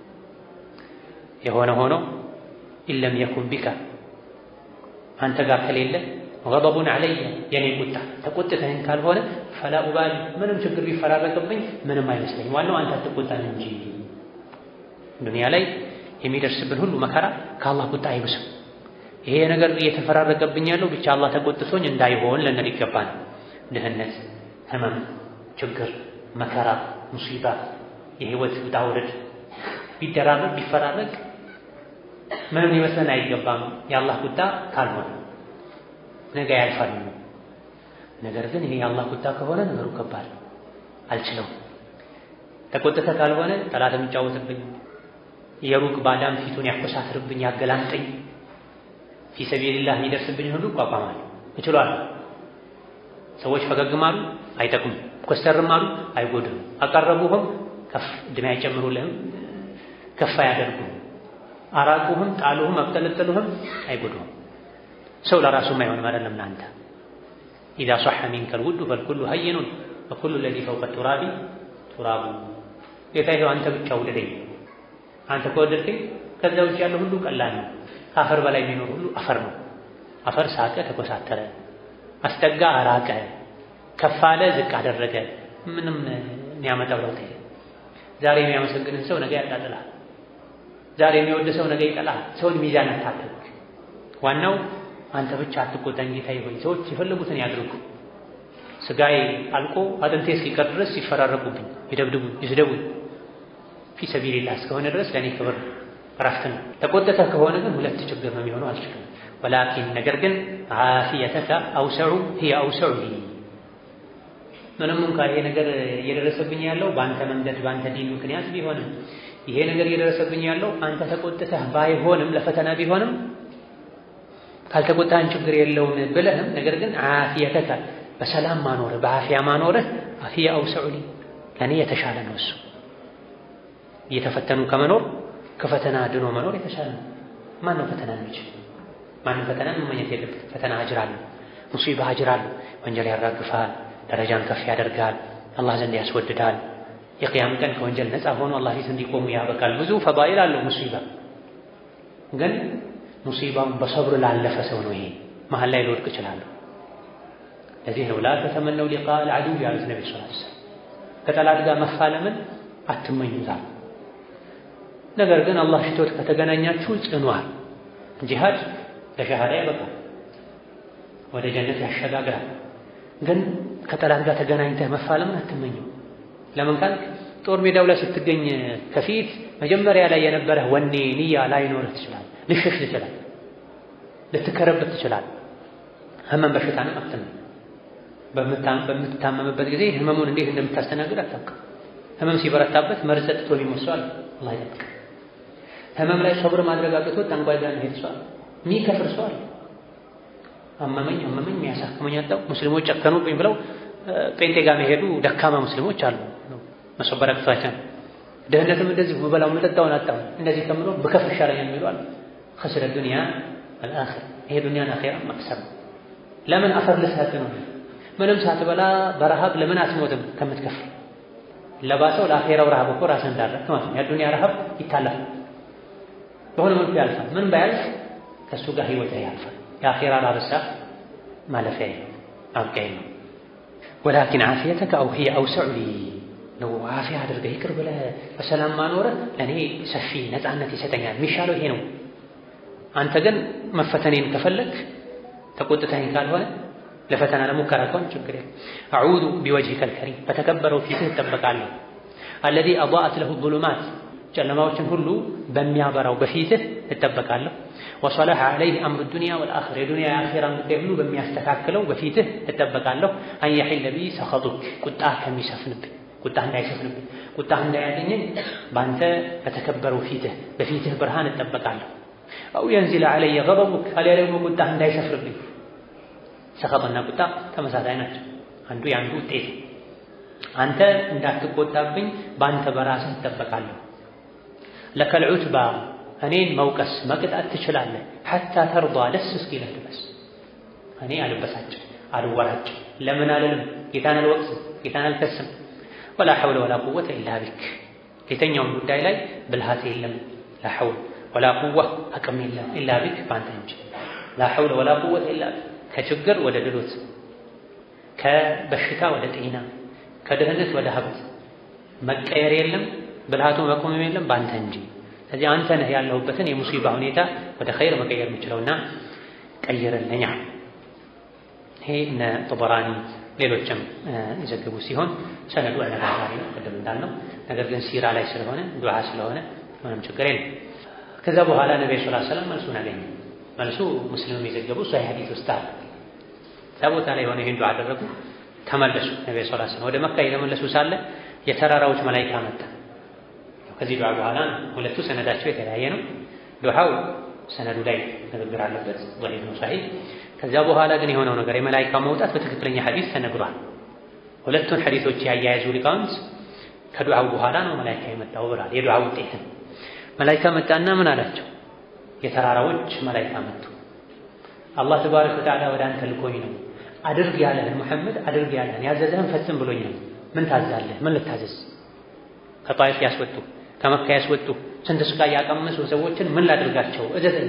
የሆነ ሆኖ ኢለም የኩን ቢካ አንተ ጋር ከሌለ ገضቡን ዐለየ የኔ ቁጣ ተቆጥተኸኝ ካልሆነ ፈላ ኡባሊ ምንም ችግር ቢፈራረቅብኝ ምንም አይመስለኝም። ዋናው አንተ አትቆጣኝ እንጂ ዱንያ ላይ የሚደርስብን ሁሉ መከራ ከአላህ ቁጣ አይብስም። ይሄ ነገር እየተፈራረቀብኝ ያለው ብቻ አላህ ተቆጥቶኝ እንዳይሆን ልንል ይገባል። ድህነት፣ ህመም፣ ችግር፣ መከራ፣ ሙሲባ፣ የህይወት ውጣ ውረድ ቢደራረቅ ቢፈራረቅ ምንም ሊመስለን አይገባም የአላህ ቁጣ ካልሆነ ነገ ያልፋል። ነገር ግን ይሄ የአላህ ቁጣ ከሆነ ነገሩ ከባድ አልችለውም። ተቆጥተ ካልሆነ ጠላት የሚጫወትብኝ የሩቅ ባዳም ፊቱን ያኮሳትርብኝ ያገላምጠኝ ፊ ሰቢልላህ የሚደርስብኝ ሁሉ እቋቋማለሁ፣ እችላለሁ። ሰዎች ፈገግም አሉ አይጠቅሙም፣ ኮስተርም አሉ አይጎድም፣ አቀረቡህም ከፍ እድሜ አይጨምሩልህም፣ ከፍ አያደርጉም፣ አራቁህም፣ ጣሉህም፣ አብጠለጠሉህም አይጎዱህም። ሰው ለራሱም አይሆንም አይደለም ለአንተ ኢዛ ሷሐ ሚንከል ውዱ ፈልኩሉ ሀይኑን ወኩሉ ለዚ ፈውቀ ቱራቢ ቱራቡ ጌታ ይኸው አንተ ብቻ ውደደኝ፣ አንተ ከወደድከኝ ከዛ ውጭ ያለው ሁሉ ቀላል ነው። ከአፈር በላይ የሚኖር ሁሉ አፈር ነው። አፈር ሳቀ፣ ተኮሳተረ፣ አስጠጋ፣ አራቀ፣ ከፍ አለ፣ ዝቅ አደረገ፣ ምንም የሚያመጣው ለውጥ የለም። ዛሬ የሚያመሰግንን ሰው ነገ ያጣጥላል። ዛሬ የሚወድ ሰው ነገ ይጠላል። ሰውን ሚዛን አታድርግ። ዋናው አንተ ብቻ አትቆጣኝ ጌታዬ ሆይ፣ ሰዎች የፈለጉትን ያድርጉ። ስጋዬ አልቆ አጥንቴ እስኪቀር ድረስ ሲፈራረቁብኝ፣ ይደብድቡኝ፣ ይስደቡኝ ፊ ሰቢልላህ እስከሆነ ድረስ ለእኔ ክብር እረፍት ነው። ተቆጥተህ ከሆነ ግን ሁለት ችግር ነው የሚሆነው፣ አልችልም። ወላኪን ነገር ግን ዓፊየተከ አውሰዑ ሂየ አውሰዑ ሊ ምንም እንኳ ይሄ ነገር እየደረሰብኝ ያለው በአንተ መንገድ በአንተ ዲን ምክንያት ቢሆንም ይሄ ነገር እየደረሰብኝ ያለው አንተ ተቆጥተህ ባይሆንም ለፈተና ቢሆንም ካልተቆጣህን ችግር የለውም ብለህም ነገር ግን ዓፊየተከ በሰላም ማኖርህ በአፊያ ማኖርህ ሂየ አውሰዑ ሊ ለእኔ የተሻለ ነው እሱ እየተፈተኑ ከመኖር ከፈተና ድኖ መኖር የተሻለ ነው። ማን ነው ፈተና የሚችል? ማንም ፈተና መመኘት የለበት። ፈተና አጅር አለው፣ ሙሲባ አጅር አለው። ወንጀል ያራግፋል፣ ደረጃን ከፍ ያደርጋል፣ አላህ ዘንድ ያስወድዳል። የቅያም ቀን ከወንጀል ነፃ ሆኖ አላህ ፊት እንዲቆሙ ያበቃል። ብዙ ፈዳኢል አለው ሙሲባ። ግን ሙሲባውን በሰብር ላለፈ ሰው ነው ይሄ መሀል ላይ ልወድቅ እችላለሁ። ለዚህ ነው ላ ተተመነው ሊቃ አልዓዱው ያሉት ነቢ ስ ከጠላት ጋር መፋለምን አትመኙታል። ነገር ግን አላህ ሽቶት ከተገናኛችሁ ጽኗል። ጂሃድ ለሸሃዳ ያበቃል፣ ወደ ጀነት ያሸጋግራል። ግን ከጠላት ጋር ተገናኝተህ መፋለምን አትመኘው። ለምን ካልክ ጦር ሜዳው ላይ ስትገኝ ከፊት መጀመሪያ ላይ የነበረህ ወኔ ንያ ላይኖርህ ትችላል። ልሸሽ ትችላል፣ ልትከረበት ትችላል። ህመም በሽታንም አትመኝ። በምትታመምበት ጊዜ ህመሙን እንዴት እንደምታስተናግድ አታውቅም። ህመም ሲበረታበት መርዝ ጠጥቶ የሚሞት ሰው አለ። አላህ ይጠብቅ። ህመም ላይ ሰብር ማድረግ አቅቶት ጠንቋይ ጋር መሄድ ሰው አለ። የሚከፍር ሰው አለ። አመመኝ አመመኝ የሚያሳክመኝ አጣው ሙስሊሞች ጨከኑብኝ ብለው ጴንጤ ጋር መሄዱ ደካማ ሙስሊሞች አሉ። መሰበር አቅቷቸው ድህነትም እንደዚህ በበላው መጠጣውን አጣው እንደዚህ ከምኖር ብከፍር ይሻለኛል የሚሉ አሉ። ከስረ ዱንያ አልአኺራ ይሄ ዱንያን አኺራ መቅሰም ለምን አፈር ልሰጥ ነው? ምንም ሳትበላ በረሃብ ለምን አትሞትም ከምትከፍል ለባሰው ለአኼራው ረሃብ እኮ ራስህ እንዳረክ ማለት ነው። የዱንያ ረሃብ ይታለፋል፣ በሆነ መልኩ ያልፋል። ምን ባያልፍ ከእሱ ጋር ህይወት ያልፋል። የአኼራ ላብሳ ማለፊያ አብቃይ ነው። ወላኪን ዓፊየተከ አው ሂየ አውሰዑ ሊ ነው። ዓፊያ አድርገህ ይቅር ብለህ በሰላም ማኖረህ ለእኔ ሰፊ ነፃነት ይሰጠኛል። የሚሻለው ይሄ ነው። አንተ ግን መፈተኔን ከፈለግ ተቆጥተኸኝ ካልሆነ ለፈተና ለሙከራ ከሆነ ችግር የለም። አዑዙ ቢወጅሂከ አልከሪም በተከበረው ፊትህ እጠበቃለሁ። አለዚ አضاءت له الظلمات ጨለማዎችን ሁሉ በሚያበራው በፊትህ እጠበቃለሁ። ወሰለሐ ዐለይህ አምሩ ዱንያ ወልአኺራ የዱንያ የአኺራን ጉዳይ ሁሉ በሚያስተካክለው በፊትህ እጠበቃለሁ። አን የሒለ ቢ ሰኸጡክ ቁጣህ ከሚሰፍንብኝ ቁጣህ እንዳይሰፍንብኝ ቁጣህ እንዳያገኘኝ በአንተ በተከበረው ፊትህ በፊትህ ብርሃን እጠበቃለሁ። አው የንዚለ ዐለየ ገضቡክ አሊያ ደግሞ ቁጣህ እንዳይሰፍርብኝ ሰኸጥና ቁጣ ተመሳሳይ ናቸው። አንዱ የአንዱ ውጤት። አንተ እንዳትቆጣብኝ በአንተ በራስህ እጠበቃለሁ። ለከል ዑትባ እኔን መውቀስ መቅጣት ትችላለህ። ሐታ ተርዷ ደስ እስኪልህ ድረስ እኔ አልበሳጭ አልወራጭ ለምን አልልም፣ ጌታን አልወቅስም፣ ጌታን አልከስም። ወላ ሐውለ ወላ ቁወተ ኢላ ቢክ የተኛውም ጉዳይ ላይ ብልሃት የለም ላ ሐውል ወላ ቁዋ አቅም የለም ኢላ ቢክ በአንተ እንጂ ላ ሐውለ ወላ ቁወተ ኢላ ቢክ ከችግር ወደ ድሎት፣ ከበሽታ ወደ ጤና፣ ከድህነት ወደ ሀብት መቀየር የለም ብልሃቱ መቆምም የለም በአንተ እንጂ። ስለዚህ አንተ ነህ ያለሁበትን የሙሲባ ሁኔታ ወደ ኸይር መቀየር የምችለውና ቀይርልኛ። ይሄ እነ ጦበራኒ ሌሎችም የዘገቡ ሲሆን ሰነዱ አነጋጋሪ ነው፣ ቅድም እንዳልነው። ነገር ግን ሲራ ላይ ስለሆነ ዱዓ ስለሆነ ምንም ችግር የለም። ከዛ በኋላ ነቢ ስ ሰላም መልሱን አገኘ። መልሱ ሙስሊም የዘገቡ ሷሂህ ሐዲስ ውስጥ አለ። እዛ ቦታ ላይ የሆነ ይህን ዱዓ አደረጉ፣ ተመለሱ። ነቢ ስ ሰላም ወደ መካ የተመለሱ ሳለ የተራራዎች መላኢካ መጣ። ከዚህ ዱዓ በኋላ ሁለቱ ሰነዳቸው የተለያየ ነው። ዱዓው ሰነዱ ላይ ንግግር አለበት። ضعيف ነው صحيح። ከዚያ በኋላ ግን የሆነው ነገር የመላኢካ መውጣት በትክክለኛ ሐዲስ ተነግሯል። ሁለቱን ሐዲሶች ያያያዙ ሊቃውንት ከዱዓው በኋላ ነው መላኢካ የመጣው ብሏል። የዱዓው ውጤትን መላኢካ መጣና ምን አላቸው? የተራራዎች መላኢካ መጡ። አላህ ተባረከ ወተዓላ ወደ አንተ ልኮኝ ነው አድርግ ያለህን ሙሐመድ አድርግ ያለህን ያዘዘህን ፈጽም ብሎኝ ነው። ምን ታዛለህ? ምን ልታዘዝ? ከጣይፍ ያስወጡ ከመካ ያስወጡ ስንት ስቃይ ያቀመሱ ሰዎችን ምን ላድርጋቸው? እዘዘኝ።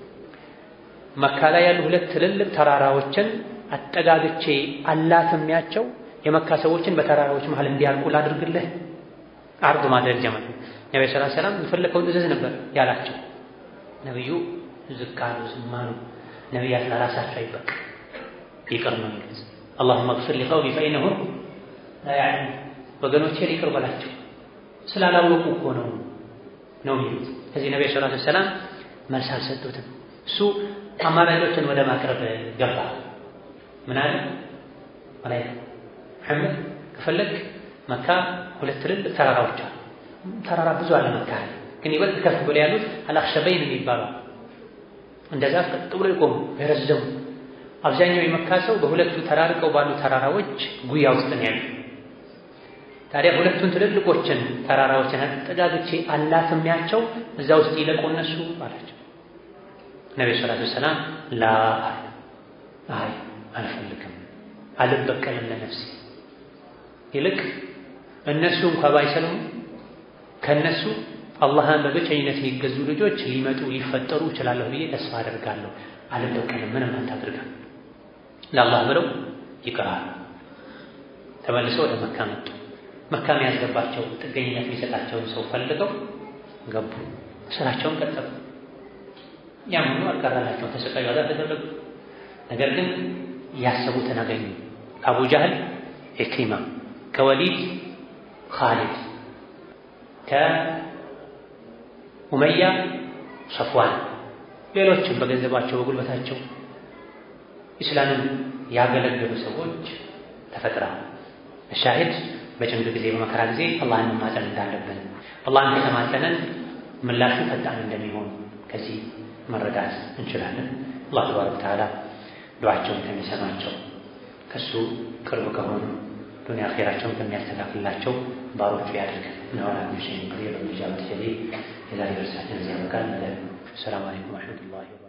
መካ ላይ ያሉ ሁለት ትልልቅ ተራራዎችን አጠጋግቼ አላትሚያቸው የመካ ሰዎችን በተራራዎች መሃል እንዲያልቁ ላድርግልህ? አርድ ማድረግ ጀመር። ነቢ ስ ሰላም የፈለከውን እዘዝ ነበር ያላቸው። ነቢዩ ዝቅ አሉ፣ ዝም አሉ። ነቢያት ለራሳቸው አይበቅ ይቅር ነው የሚሉት። አላሁመ ግፍር ሊቀውሚ ፈኢነሁም ላ ያዕለሙን ወገኖቼ ይቅር በላቸው ስላላወቁ እኮ ነው ነው የሚሉት። ከዚህ ነቢ ሰለላሁ ዐለይሂ ወሰለም መልስ አልሰጡትም። እሱ አማራጮችን ወደ ማቅረብ ገባ። ምን አለ መላኢካ መሐመድ ከፈለግ መካ ሁለት ትልልቅ ተራራዎች አሉ። ተራራ ብዙ አለ መካ ግን ይበልጥ ከፍ ብሎ ያሉት አልአኽሸበይን የሚባሉ እንደዛ ቀጥ ብሎ የቆሙ የረዘሙ አብዛኛው የመካ ሰው በሁለቱ ተራርቀው ባሉ ተራራዎች ጉያ ውስጥ ነው ያለው። ታዲያ ሁለቱን ትልልቆችን ተራራዎችን አጠጋግቼ አላትሚያቸው እዛ ውስጥ ይለቁ እነሱ አላቸው። ነቢ ሰላቱ ሰላም ላ አይ አልፈልግም፣ አልበቀልም ለነፍሴ ይልቅ እነሱ እንኳ ባይሰልሙ ከእነሱ አላህን በብቸኝነት የሚገዙ ልጆች ሊመጡ ሊፈጠሩ እችላለሁ ብዬ ተስፋ አደርጋለሁ። አልበቀልም፣ ምንም አታድርጋል። ለአላህ ብለው ይቀራሉ። ተመልሰው ወደ መካ መጡ። መካ የሚያስገባቸው ጥገኝነት የሚሰጣቸውን ሰው ፈልገው ገቡ። ስራቸውን ቀጠሉ። ያም ሆኖ አልቀረላቸው፣ ተሰቃዩ፣ አዛ ተደረጉ። ነገር ግን ያሰቡትን አገኙ። ከአቡ ጃህል ኢክሪማ፣ ከወሊድ ኻሊድ፣ ከኡመያ ሰፍዋን፣ ሌሎችም በገንዘባቸው በጉልበታቸው ኢስላምን ያገለገሉ ሰዎች ተፈጥረዋል። ሻሂድ በጭንቅ ጊዜ በመከራ ጊዜ አላህን መማፀን እንዳለብን አላህን ከተማፀነን ምላሹ ፈጣን እንደሚሆን ከዚህ መረዳት እንችላለን። አላህ ተባረከ ወተዓላ ዱዓቸውን ከሚሰማቸው ከሱ ቅርብ ከሆኑ ዱንያ አኼራቸውን ከሚያስተካክልላቸው ባሮቹ ያድርገን። ነሆና ሚሽን ጊዜ በሚጃበት ጀሌ የዛሬ ደርሳችን እዚህ ያበቃል። ሰላም አለይኩም ወረሕመቱላሂ